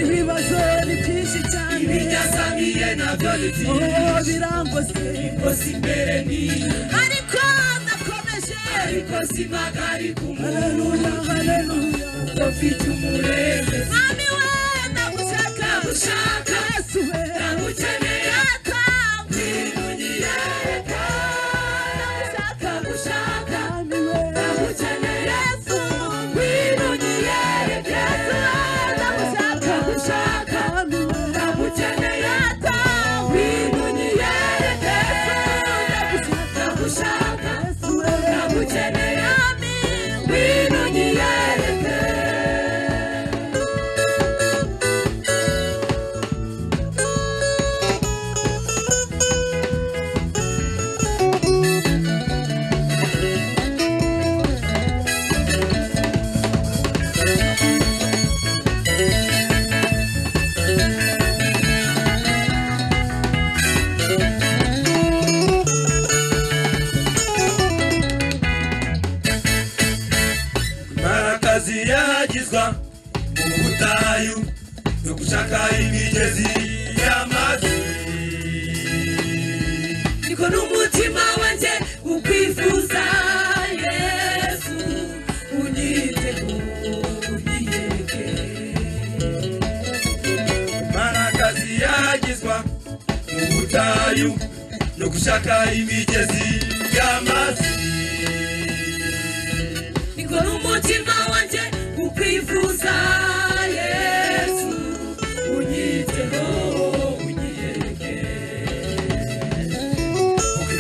ibibazo ni byinshi cyane ibinyasamiye na gravity oh birangose ikosi imbere ni ariko ndakomeje ariko simagari ku haleluya haleluya kuko mfite umurembe mwami we ndagushaka gushaka yesu we ndagukeneye marakazi yagizwa mu butayu no gushaka imigezi y'amazi niko n'umutima wanjye ukwifuza yesu unyite unyiyereke marakazi yagizwa mu butayu no gushaka imigezi y'amazi niko n'umutima wanjye ukwifuza yesu unyiteho unyiyereke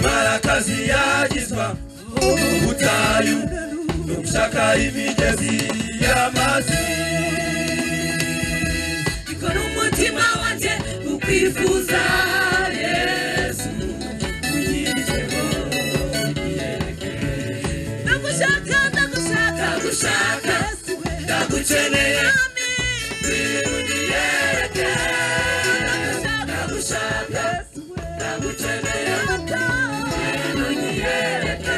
marakazi yagizwa mu butayu no gushaka imigezi y'amazi niko n'umutima wanjye ukwifuza yesu unyiteho unyiyereke ndagushaka ndagushaka ndagushaka yesu we ndagukeneye biruniyereke ndagushaka yesu we ndagukeneye unyiyereke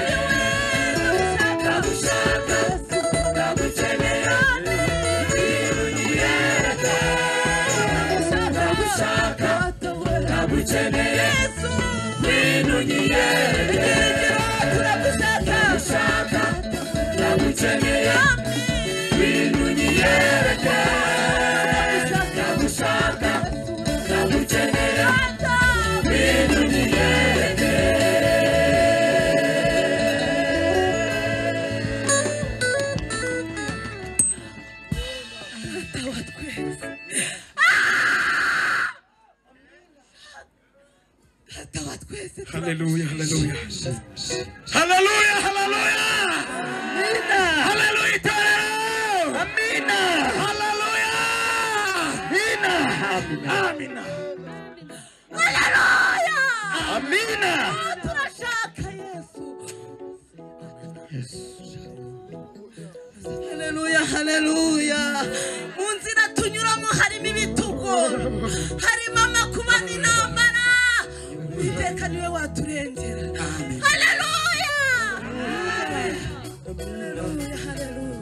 ndagushaka yesu ndagukeneye unyiyereke ndagushaka ndagukeneye yesu unyiyereke ndagushaka ndagukeneye bintu nyiyereka ndagushaka ndagukeneye bintu nyiyereke data wa twese haleluya haleluya haleluya haleluya amina haleluya itorero amina haleluya amina amina haleluya amina turashaka yesu haleluya haleluya mu nzira tunyuramo harimo ibitugu harimo amakuba n'intambara uwiteka niwe waturengera haleluya haleluya haleluya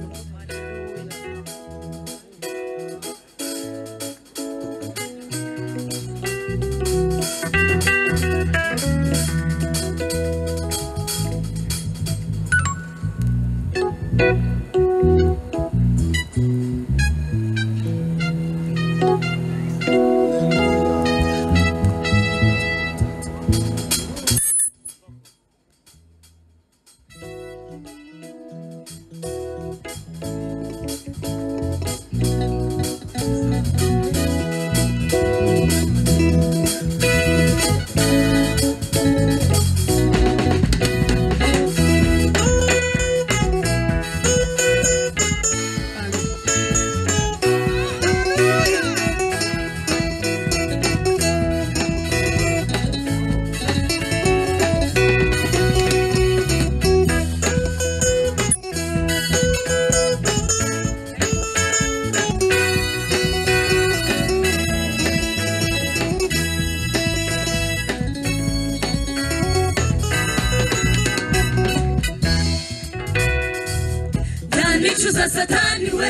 ndanicuza satani we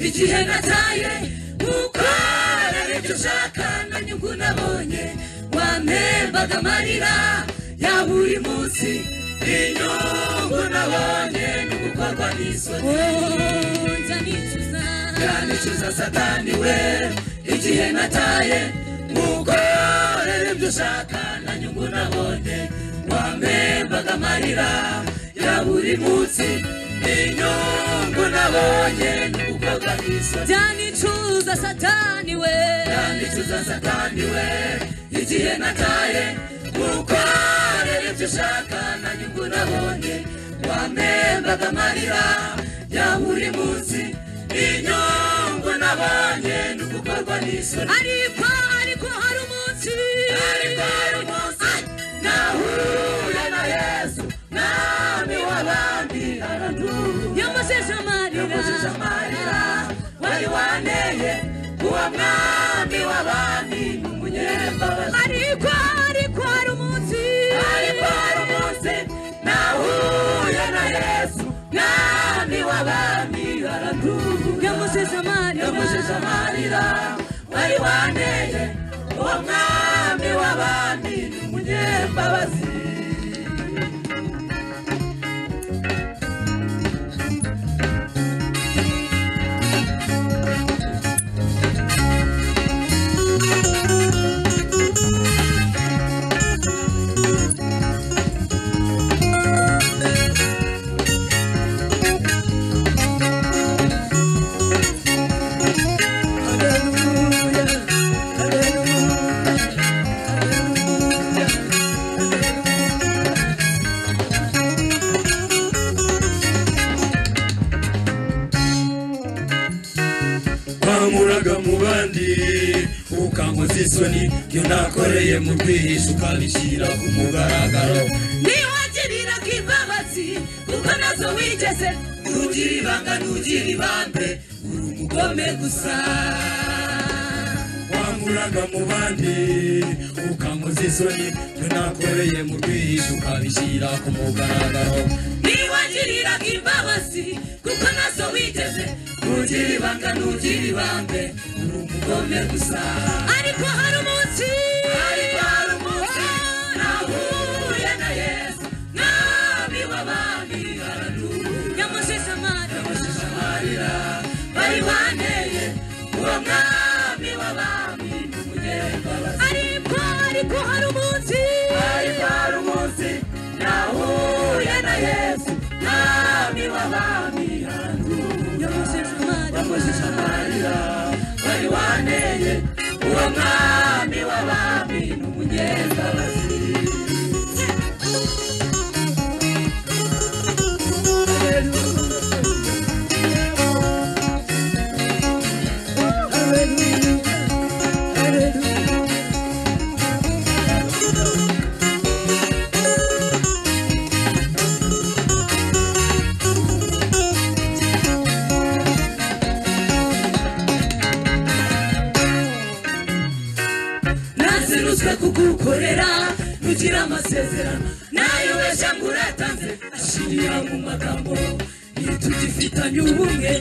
igihe nataye kuko nari ibyo ushaka na nyungu nabonye ntembaga amarira ya buri munsi inyungu nabonye ni gukorwa n'isoni ndanicuza ndanicuza satani we igihe nataye mukorere ibyo ushaka na nyungu nabonye wamembaga amarira ya buri munsi inyungu nabonye ni gukorwa n'isoni ndanicuza satani we ndanicuza satani we igihe nataye mukorere ibyo ushaka na nyungu nabonye wamembaga amarira ya buri munsi inyungu nabonye ni ugukorwa n'isoni ariko ariko hari umunsi ariko hari umunsi nahuye na yesu nami w'abandi aranduye yamujeje amarira yamujeje amarira wari wanteye uwo mwami w'abami ni umunyembabazi ariko ariko hari umunsi ariko hari umunsi nahuye na yesu mwami w'abami aranduye yamujeje amarira yamujeje amarira wari wanteye uwo mwami w'abami ni umunyembabazi wamuraga mu bandi ukankoza isoni ibyo nakoreye mu bwihisho ukabishyira ku mugaragaro ntiwagiriraga imbabazi kuko nazo wigeze nugira ibanga nugira ibambe uri umugome gusa wamuraga mu bandi ukankoza isoni ibyo nakoreye mu bwihisho ukabishyira ku mugaragaro ntiwagiriraga imbabazi kuko nazo wigeze nugira ibanga nugira ibambe uri umugome gusa ariko hari umunsi ariko hari umunsi nahuye na yesu mwami w'abami araduye yamushije amarira yamushije amarira bari banteye uwo mwami w'abami ni umunyembabazi ariko ariko hari umunsi ariko hari umunsi nahuye na yesu mwami w'abami yamushije amarira bari wanteye uwo mwami w'abami ni umunyembabazi nazirutswe kugukorera nugira amasezerano nayubeshya ngo uratanze ashingira mu magambo nitugifitanye ubumwe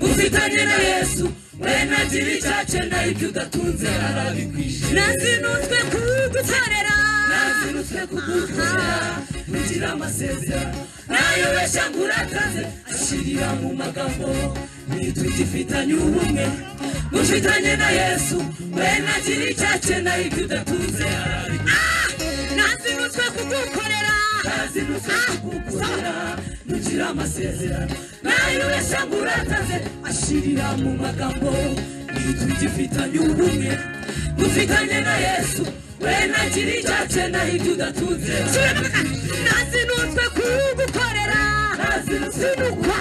mufitanye na yesu we nagira icyace nayo ibyo udatunze arabikwije nazinutswe kugukorera nazinutswe kugukorera nugira amasezerano nayubeshya ngo uratanze ashingira mu magambo nitugifitanye ubumwe mufitanye na yesu we nagira icyace nayo ibyo udatunze nazinutswe kugukorera nazinutswe kugukorera nugira amasezerano nayo yashanga urataze ashirira mu magambo nitugifitanye ubumwe mufitanye na yesu we nagira icyace nayo ibyo udatunze nazinutswe kugukorera nazinukwa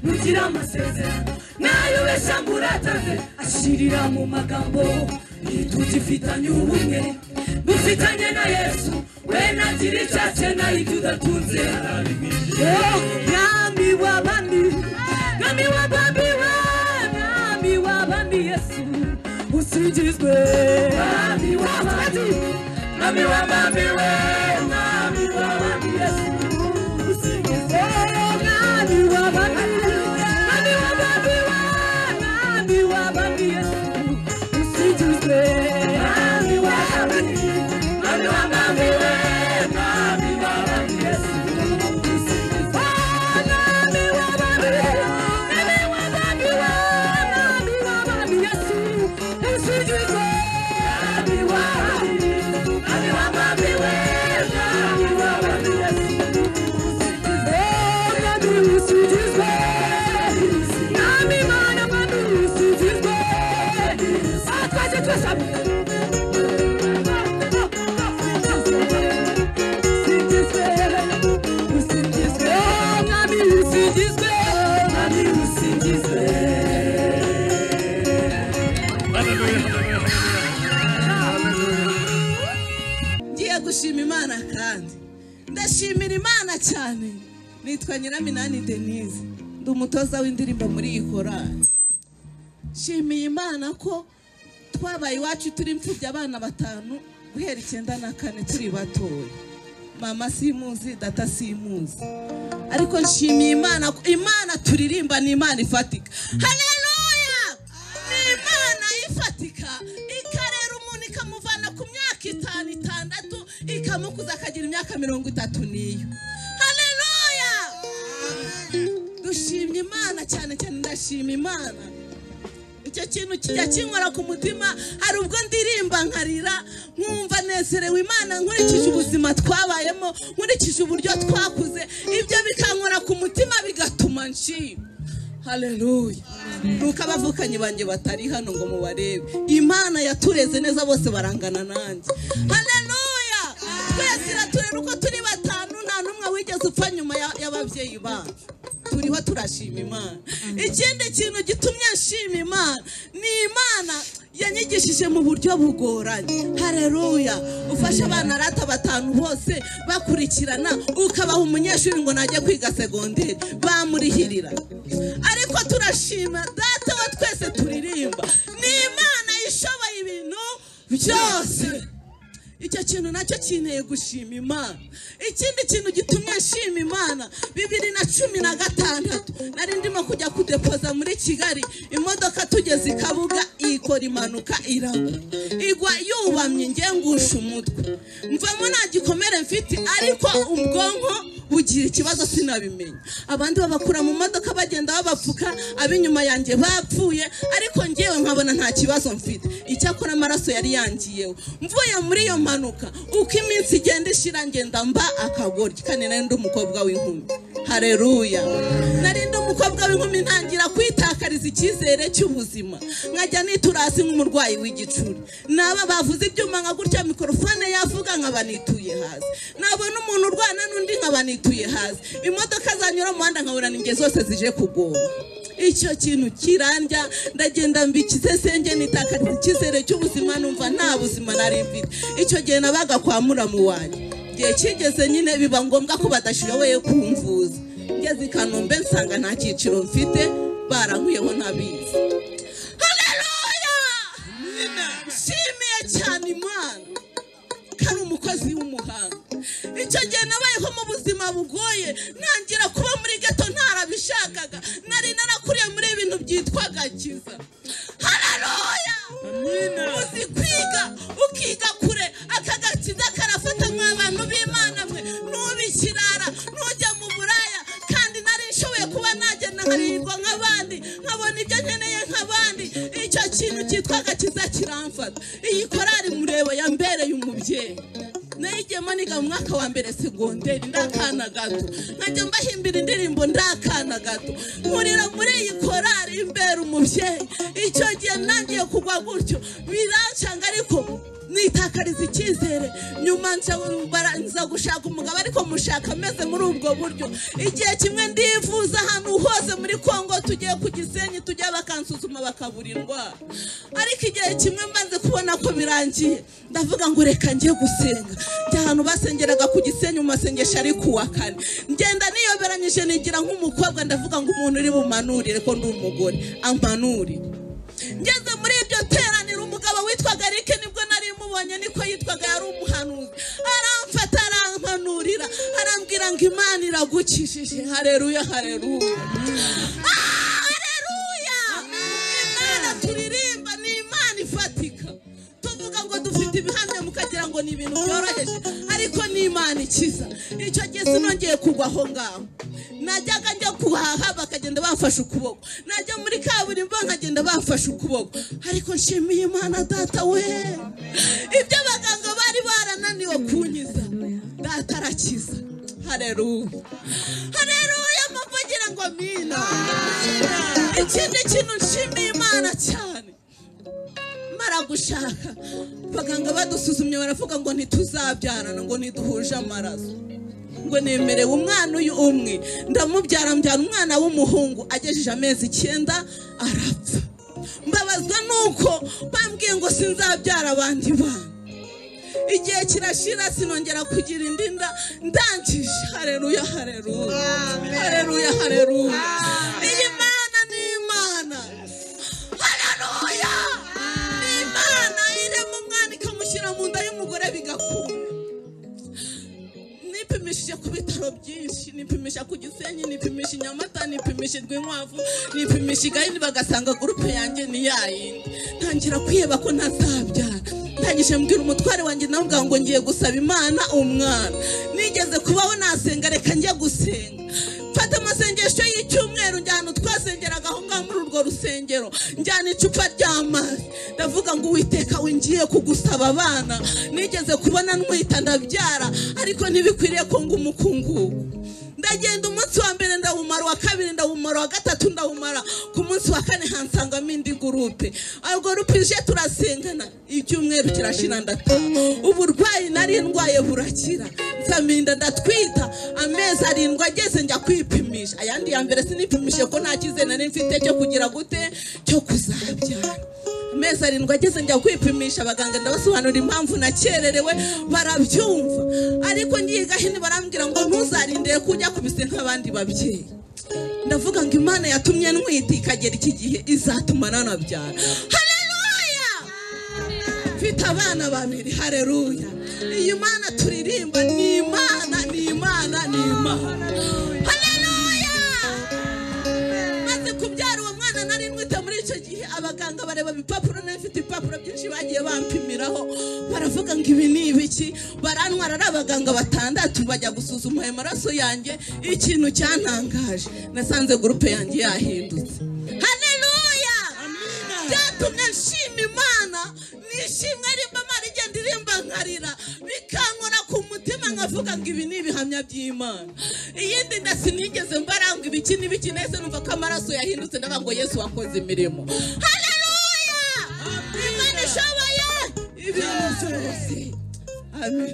nugira amasezerano nayo yashanga urataze ashirira mu magambo nitugifitanye ubumwe mufitanye na yesu we nagira icyace nayo ibyo udatunze Oh, mwami w'abami mwami w'abami we mwami w'abami yesu usingizwe mwami w'abami mwami w'abami we mwami w'abami yesu usingizwe mwami w'abami mwami w'abami we mwami w'abami yesu usingizwe mwami w'abami ngiye gushima imana kandi ndashimira imana cyane nitwa nyiraminani denise ndi umutoza w'indirimbo muri iyi korari nshimiye imana ko twabaye iwacu turi imfubyi abana batanu guhera icyenda na kane turi batoya mama simuzi data simuzi ariko nshimiye imana ko imana turirimba ni imana ifatika haleluya ni imana ifatika ikarera umuntu ikamuvana ku myaka itanu itandatu ikamukuza akagira imyaka mirongo itatu n'iyo haleluya dushimye imana cyane cyane ndashima imana icyo kintu kijya kinkora ku mutima hari ubwo ndirimba nkarira nkumva nezerewe imana nkurikije ubuzima twabayemo nkurikije uburyo twakuze ibyo bikankora ku mutima bigatuma nshima haleluya nuko abavukanyi banjye batari hano ngo mubarebe imana yatureze neza bose barangana nanjye haleluya twese iraturera uko turi batanu nta n'umwe wigeze upfa nyuma ya- y'ababyeyi bacu turiho turashima imana ikindi kintu gitumye nshima imana ni imana yanyigishije mu buryo bugoranye hareruya ufashe abana arata batanu bose bakurikirana ukabaha umunyeshuri ngo najye kwiga segonderi bamurihirira ariko turashima data wa twese turirimba ni imana ishoboye ibintu byose icyo kintu nacyo kineye gushima imana ikindi kintu gitumye nshima imana bibiri na cumi na gatandatu nari ndimo kujya kudepoza muri kigali imodoka tugeze i kabuga ikora impanuka iragwa igwa yubamye ngiye ngusha umutwe mvamo nta gikomere mfite ariko ubwonko bugira ikibazo sinabimenya abandi babakura mu modoka bagenda babapfuka ab'inyuma yanjye bapfuye ariko ngewe nkabona nta kibazo mfite icyakora amaraso yari yangiyeho mvuye muri iyo mpanuka uko iminsi igenda ishira ngenda mba akagoryi kandi nari ndi umukobwa w'inkumi hareruya nari ndi umukobwa w'inkumi ntangira kwitakariza icyizere cy'ubuzima nkajya nitura hasi nk'umurwayi w'igicuri naba bavuze ibyuma nka gutya mikorofone yavuga nkaba nituye hasi nabona umuntu urwana n'undi nkaba nituye hasi imodoka zanyura mu muhanda nkabona ninge zose zije kugoma icyo kintu kirandya ndagenda mbikisesenge nitakariza icyizere cy'ubuzima numva nta buzima nari mfite icyo gihe nabaga kwa muramu wanjye igihe kigeze nyine biba ngombwa ko badashoboye kumvuza ngeze i kanombe nsanga nta cyiciro mfite barankuyeho ntabizi haleluya nshimiye cyane imana kari umukozi w'umuhanga icyo gihe nabayeho mu buzima bugoye ntangira kuba muri gato ntarabishakaga nari narakuriye muri ibintu byitwa gakiza hararoya uzi kwiga ukiga kure aka gakiza karafata nk'abantu b'imana mwe nubikirara ntujya mu buraya kandi nari nshoboye kuba nagenda nkarirwa nk'abandi nkabona ibyo nkeneye nk'abandi icyo kintu cyitwa agakiza kiramfata iyi korari mureba yambereye umubyeyi nayigiyemo niga mu mwaka wa mbere segonderi ndakana gato nkajya mbahimbira indirimbo ndakana gato nkurira muri iyi korari imbera umubyeyi icyo gihe nangiye kugwa gutyo birancanga ariko nitakariza icyizere nyuma nza barangiza gushaka umugabo ariko mushaka ameze muri ubwo buryo igihe kimwe ndivuza ahantu hose muri kongo tugiye ku gisenyi tujya bakansuzuma bakabura indwara ariko igihe kimwe mbanze kubona ko birangiye ndavuga ngo reka njye gusenga njya ahantu basengeraga ku gisenyi mu masengesho ari ku wa kane ngenda niyoberanyije nigira nk'umukobwa ndavuga ngo umuntu uri bumanurire ko ndi umugore ampanurire ngeze muri iryo teraniro umugabo witwaga rike nibwo nari mubonye niko yitwaga yari umuhanuzi aramfata arampanurira arambwira ngo imana iragukijije hareruya hareruya Ah, hareruya imana turirimba ni imana ifatika tuvuga ngo dufite ibihamya mukagira ngo ni ibintu byoroheje ariko ni imana ikiza icyo gihe sinongeye kugwa aho ngaho najyaga njya kuhaha bakagenda bafashe ukuboko najya muri kaburimbo nkagenda bafashe ukuboko ariko nshimiye imana data we ibyo abaganga bari barananiwe kunkiza data arakiza hareruya hareruya mpamvu ngira ngo mina ikindi kintu nshimiye imana cyane mara gushaka abaganga badusuzumye baravuga ngo ntituzabyarana ngo ntiduhuje amaraso ngo nemerewe umwana uyu umwe ndamubyara mbyara umwana w'umuhungu agejeje amezi icyenda arapfa mbabazwa nuko bambwiye ngo sinzabyara abandi bana igihe kirashira sinongera kugira indi nda ndangije hareruya hareruya hareruya hareruya iyi mana ni imana hareruya ni imana irema umwana ikamushyira mu nda y'umugore bigakunda nipimishije ku bitaro byinshi nipimisha ku gisenyi nipimisha i nyamata nipimisha rwinkwavu nipimisha igahini bagasanga gurupe yanjye ni ya yindi ntangira kwiheba ko ntazabyara ntangije mbwira umutware wanjye navuga ngo ngiye gusaba imana umwana nigeze kubaho nasenga reka njye gusenga mfata amasengesho y'icyumweru njyana twasengeraga aho ngaho muri urwo rusengero njyana icupa ry'amazi ndavuga ngo uwiteka wingiye kugusaba abana nigeze kubona ntwita ndabyara ariko ntibikwiriye ko ngo umukungugu ndagenda umunsi wa mbere ndawumara uwa kabiri ndawumara uwa gatatu ndawumara ku munsi wa kane hansangamo indi gurupe ubwo gurupe ije turasengana icyumweru kirashira ndataha uburwayi nari ndwaye burakira nsaminda ndatwita amezi arindwi ageze njya kwipimisha ayandi ya mbere sinipimishije ko nta cyizere nari mfite cyo kugira gute cyo kuzabyara amezi arindwi ageze njya kwipimisha abaganga ndabasobanurira impamvu nakererewe barabyumva ariko ngiye gahini barambwira ngo ntuzarindire kujya kubise nk'abandi babyeyi ndavuga ngo imana yatumye ntwita ikagera iki gihe izatuma nanabyara hareruya mfite abana babiri hareruya iyi mana turirimba ni imana ni imana ni imana hareruya maze kubyara uwo mwana nari mwite muri icyo gihe abaganga bareba ibipapuro nawe mfite ibipapuro byinshi bagiye bampimiraho baravuga ngo ibi ni ibiki barantwara ari abaganga batandatu bajya gusuzuma ayo maraso yanjye ikintu cyantangaje nasanze gurupe yanjye yahindutse hareruya byatumye nshima imana nishimwe rimba imana igenda irimba nkarira bikankora ku mutima nkavuga ngo ibi ni ibihamya by'imana iyindi nda sinigeze mbaranga ibiki n'ibiki nahise numva ko amaraso yahindutse ndavuga ngo yesu wakoze imirimo hareruya imana ishoboye ibintu byose amen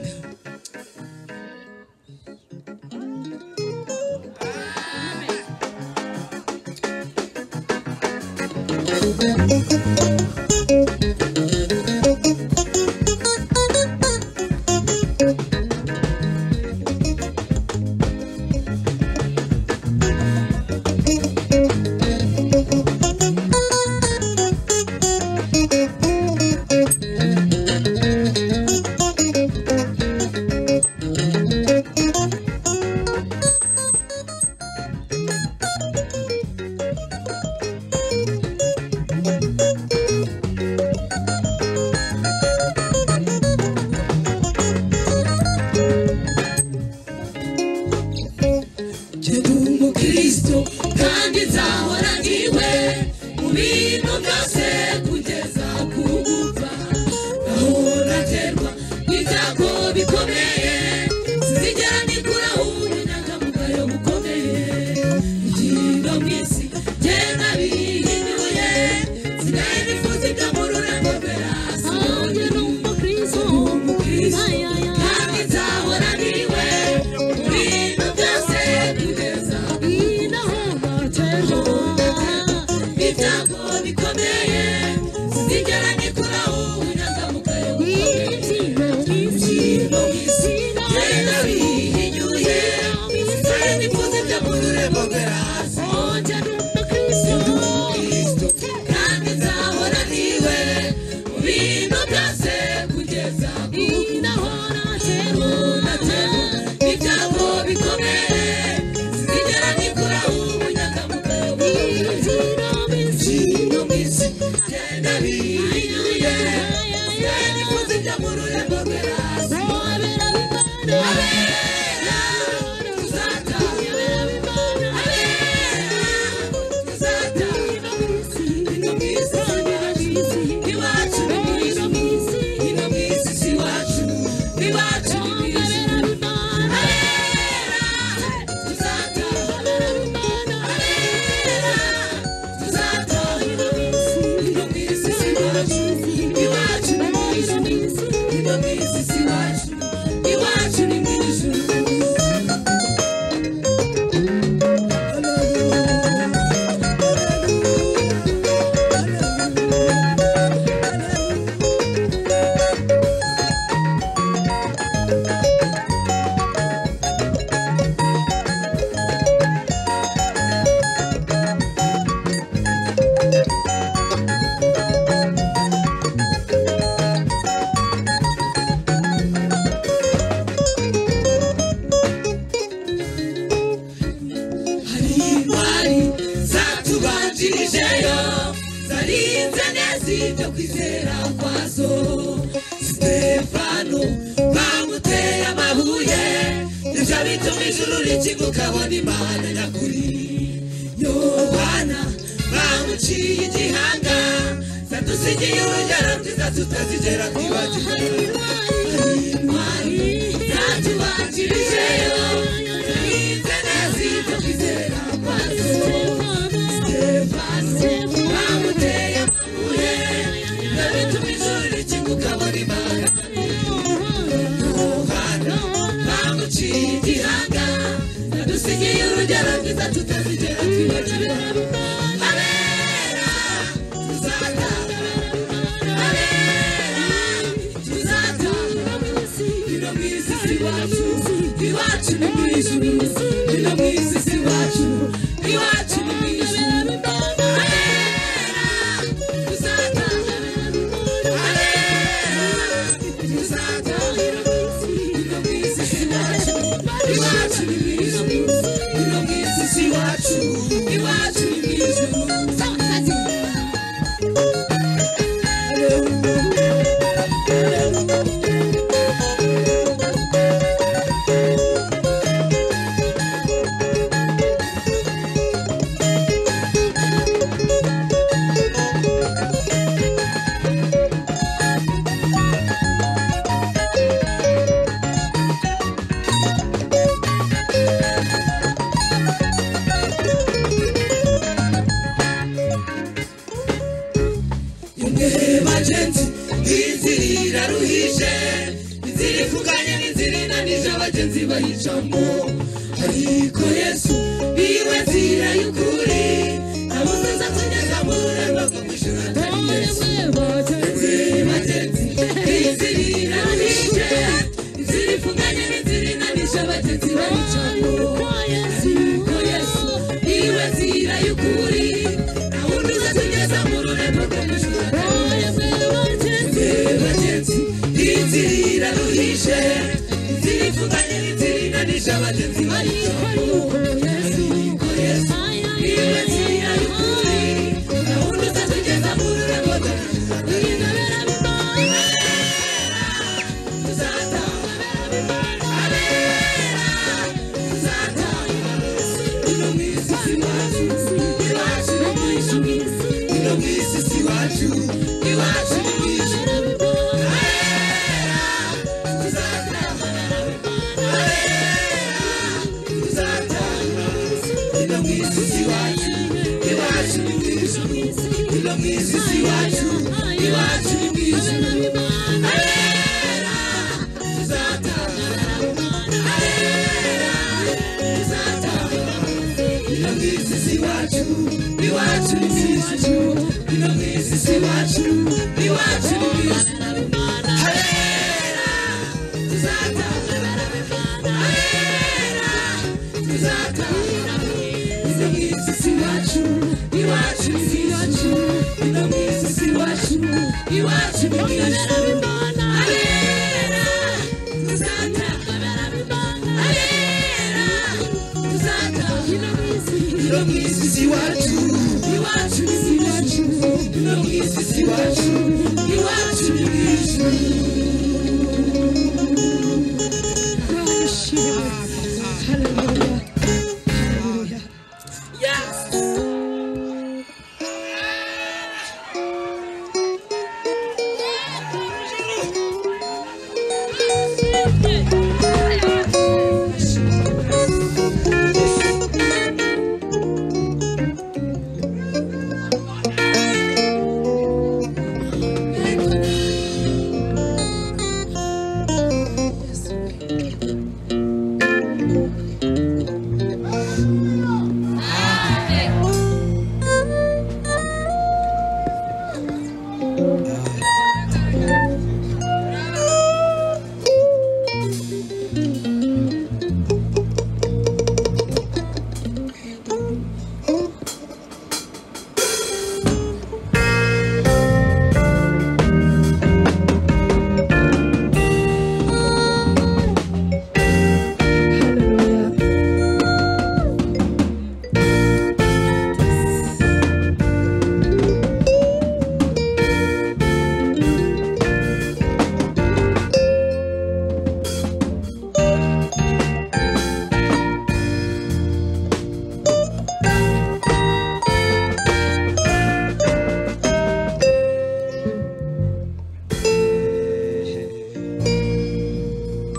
ikiguka ukabona imana nyakuri yobana bamuciye igihanga zadusigiye urugero rwiza tutazigera kwibagirwa intwari zatubakirijeyo yize neza ibyo kwizera kwazo Stefano bamuteye amabuye ibyo bituma ijuru rikinguka abona imana Yohana bamuciye igihanga zadusigiye urugero rwiza tutazigera kwibagirwa abera tuzatanga iwacu ni mu ijuru ni no mu isi si iwacu iwacu ni mu ijuru Abera, tuzatanga Abera, tuzatanga Ni no mu isi si iwacu iwacu ni mu ijuru ni no mu isi si iwacu iwacu ni mu ijuru imwe bagenzi inzira iraruhije inzira ifunganye n'inzira inanije abagenzi bayicamo ariko yesu niwe nzira y'ukuri amuzaza tugeza mu rurembo rwo kwishyura atari yesu imwe bagenzi inzira iraruhije inzira ifunganye n'inzira inanije abagenzi bayicamo ariko yesu niwe nzira y'ukuri awundi uzatugeza mu rurembo rwo kwishyura bagenzi inzira iraruhije inzira ifunganye n'inzira inanije abagenzi bayicamo ariko yesu niwe nzira y'ukuri awundi uzatugeza mu rurembo rwo kwishyura atari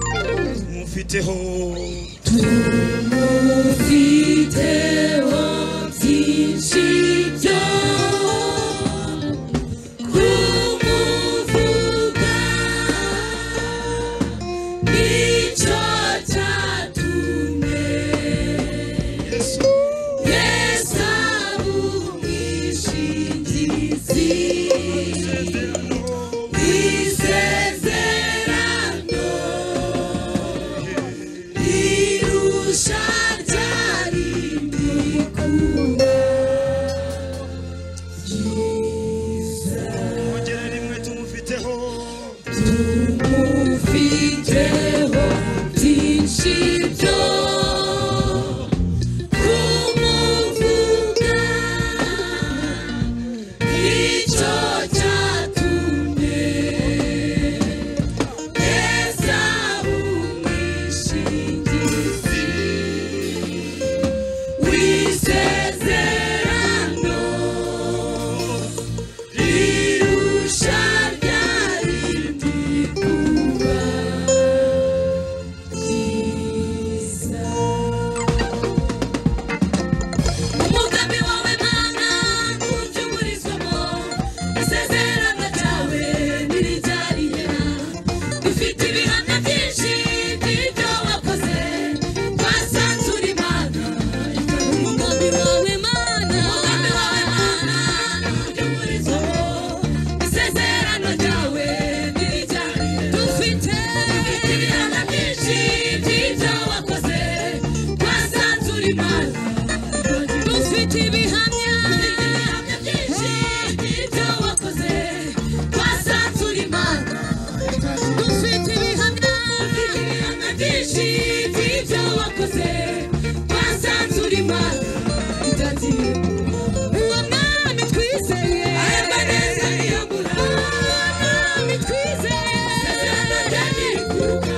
tumufiteho tumufiteho byinshi byo kumuvuga nicyo cyatumye yesu ari umwishingizi w'isezerano irusha ryarindi kuba kongera rimwe tumufiteho tumufiteho byinshi byo kumuvuga nicyo cyatumye esawu mwishingizi w'isezerano rirusha ryarindi kuba ryiza umugambi wawe mana ntubyuburizwamo isezerano ryawe niribyariye dufite ibihamya byinshi by'ibyo wakoze twasanze uri mana umugambi wawe mana umugambi wawe mana ntubyuburizwamo isezerano ryawe niribyariye dufite ibihamya byinshi by'ibyo wakoze twasanze uri mana dufite ibihamya byinshi by'ibyo wakoze twasanze uri mana dufite ibihamya byinshi by'ibyo wakoze twasanze uri mana uwo mwami twizeye neza niyobora mwami twizeye isezerano ryanyu rikuruka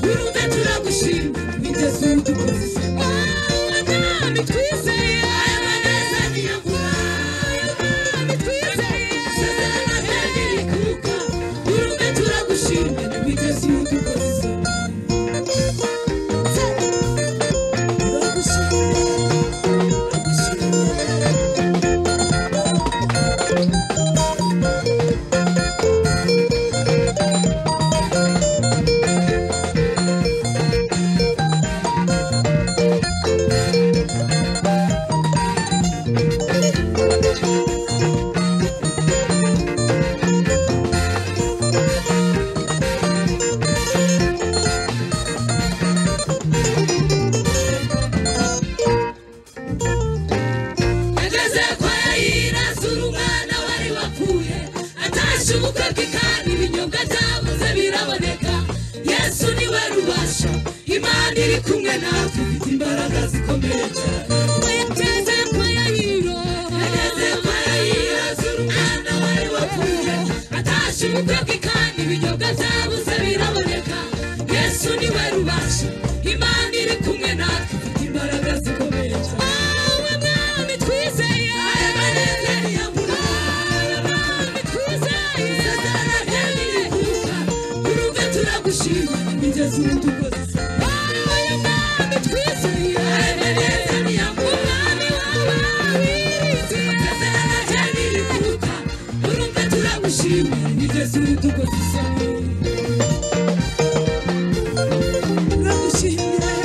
urumve turagushima biteze udukoze mwami twizeye neza niyobora mwami twizeye isezerano ryanyu rikuruka urumve turagushima biteze udukoze ageze kwa yayira asura umwana wari wapfuye atashye ubukwe bwe kandi ibinyobwa byabuze biraboneka yesu niwe rubasha imana iri kumwe natwe ifite imbaraga zikomeye cyane ageze kwa yayiro ageze kwa yayiro asura umwana wari wapfuye atashye ubukwe bwe kandi ibinyobwa byabuze biraboneka yesu niwe rubasha imana iri kumwe natwe ifite imbaraga zikomeye cyane wowe mwami twizeye abaneze ntiyabura mwami twizeye isezerano ryawe rikuruka urumve turagushima imigezi udukoze wowe mwami twizeye abaneze ntiyabura umwami wawe wirinze isezerano ryawe rikuruka urumve turagushima imigezi udukoze isabune turagushimira turagushimira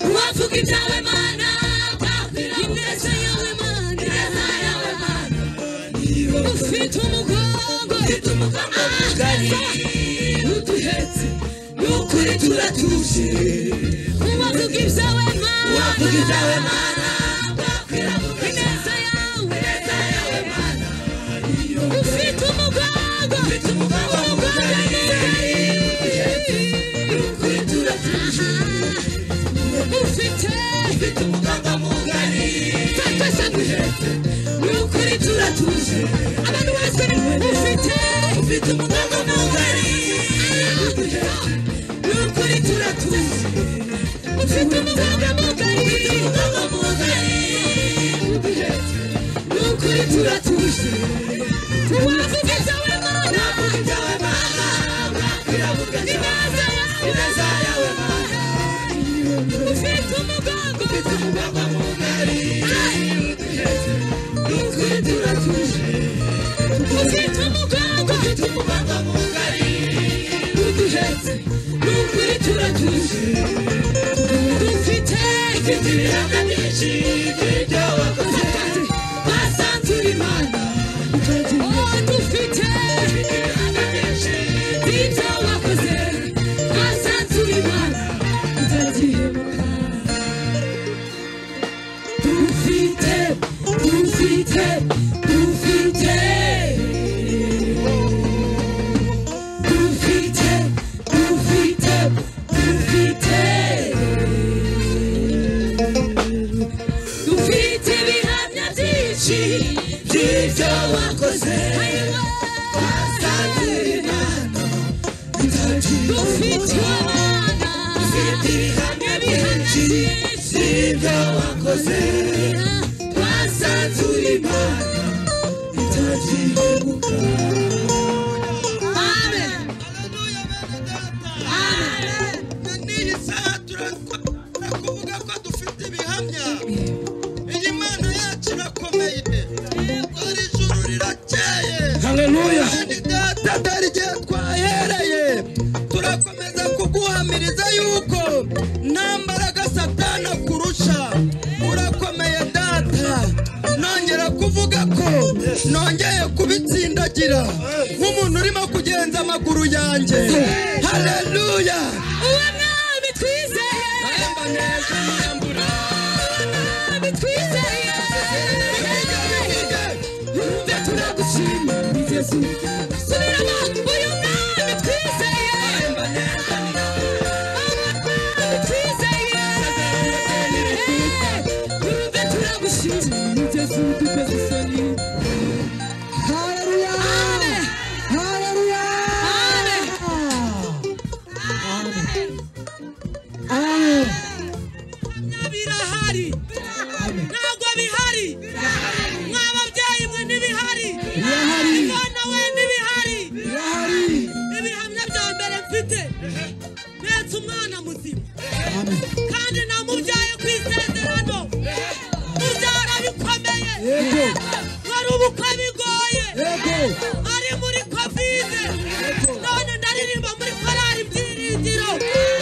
uwavuga ibyawe mana twakwira ineza yawe mana ineza yawe mana ufite umugongo ufite umugongo mugari uduhetse n'ukuri turatuje uwavuga ibyawe mana uwavuga ibyawe mana twakwira ineza yawe ineza yawe ufite ufite umuganga mugari fata sanduhe ni ukuri turatuje abantu bose ufite ufite umuganga mugari sanduhe ni ukuri turatuje ufite umuganga mugari ufite umuganga mugari sanduhe ni ukuri turatuje tuwavuga ibyawe mana tuwavuga ibyawe mana turavuga ibyawe ineza yawe mana ufite umugongo ufite umugongo mugari ukuri turatuje ufite umugongo ufite umugongo mugari uduhetse ukuri turatuje dufite ufite ibihamya byinshi by'ibyo wakoze basanze uri mana Oh, dufite ibihamya byinshi by'ibyo wakoze basanze uri mana utagihemura dufite dufite dufite dufite dufite dufite dufite ibihamya byinshi by'ibyo wakoze wasanze Imana dufite abana dufite ibihamya byinshi by'ibyo wakoze wasanze uri Imana itagihemuka Amen Na n'iyi saha turakora kuvuga ko dufite ibihamya iyi mana yacu irakomeye iri juru rirakeye Haleluya. kandi data dore igihe twahereye turakomeza kuguhamiriza yuko nta mbaraga satana kurusha urakomeye data nongera kuvuga ko nongeye kubitsindagira nk'umuntu urimo kugenza amaguru yanjye haleluya uwo mwami twizeye mwami twizeye yumve turagushima bigezu subiramo uyu mwami twizeye Mwami twizeye yumve turagushima bigezu dukoze isoni Haleluya! Haleluya! Amen. birahari ntabwo bihari mw'ababyeyi mwe ntibihari Birahari. imana we ntibihari Birahari. ibihamya bya mbere mfite mpetse umwana muzima Amen. kandi namubyaye ku isezerano mubyara bikomeye Yego. wari ubukwe bigoye Yego. ari muri kovide none ndaririmba muri korali byiringiro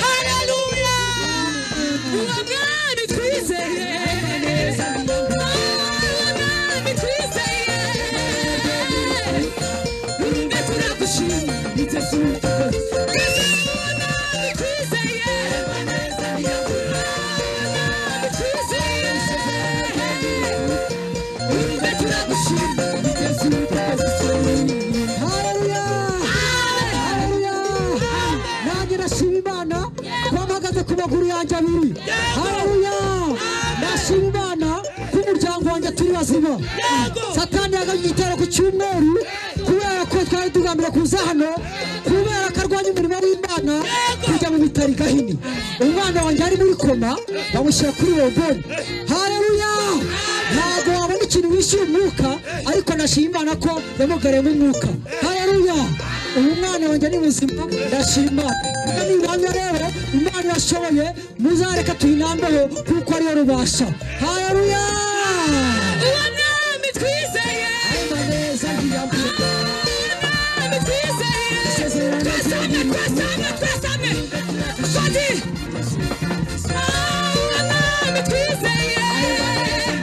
haleluya uwo mwami twizeye Uwo mwami twizeye Rumbe turagushima Yesu Mwami twizeye Mwami twizeye Rumbe turagushima Yesu Haleluya! Haleluya! Nanjye ndashima Imana kuba mpagaze ku maguru yanjye abiri. Haleluya! Ndashima Imana ko umuryango wanjye turi bazima. Satani yagabye igitero ku cyumweru kubera ko twari tugambira kuza hano kubera ko arwanya umurimo w'Imana kujya mu bitaro i Gahini. Umwana wanjye ari muri koma bamushyira kuri roboni. Haleluya! Ntabwo wabona ikintu wishyuye umwuka ariko nashima Imana ko yamugariyemo umwuka. Haleluya! Uyu mwana wanjye ni muzima ndashima. Kuko ni ibanga rero Imana irashoboye muzareka tuyinambeho kuko ariyo rubasha. Haleluya! Uwo mwami twizeye Ayimaneza ntiyambura. Mwami twizeye Twasame, twasame, twasame Shadi Uwo mwami twizeye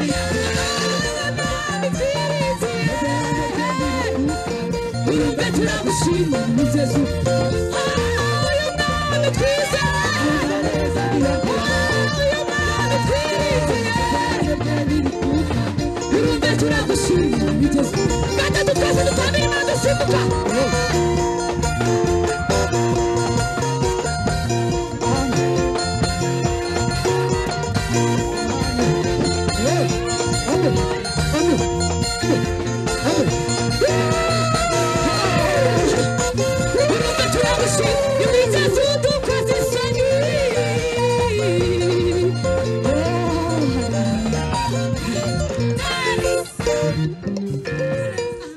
Mwami twizeye Urumve turagushima Muzezu Uyu mwami twizeye Uyu mwami twizeye Urumve turagushima Muzezu Gatatu twese dutamira dusimbuka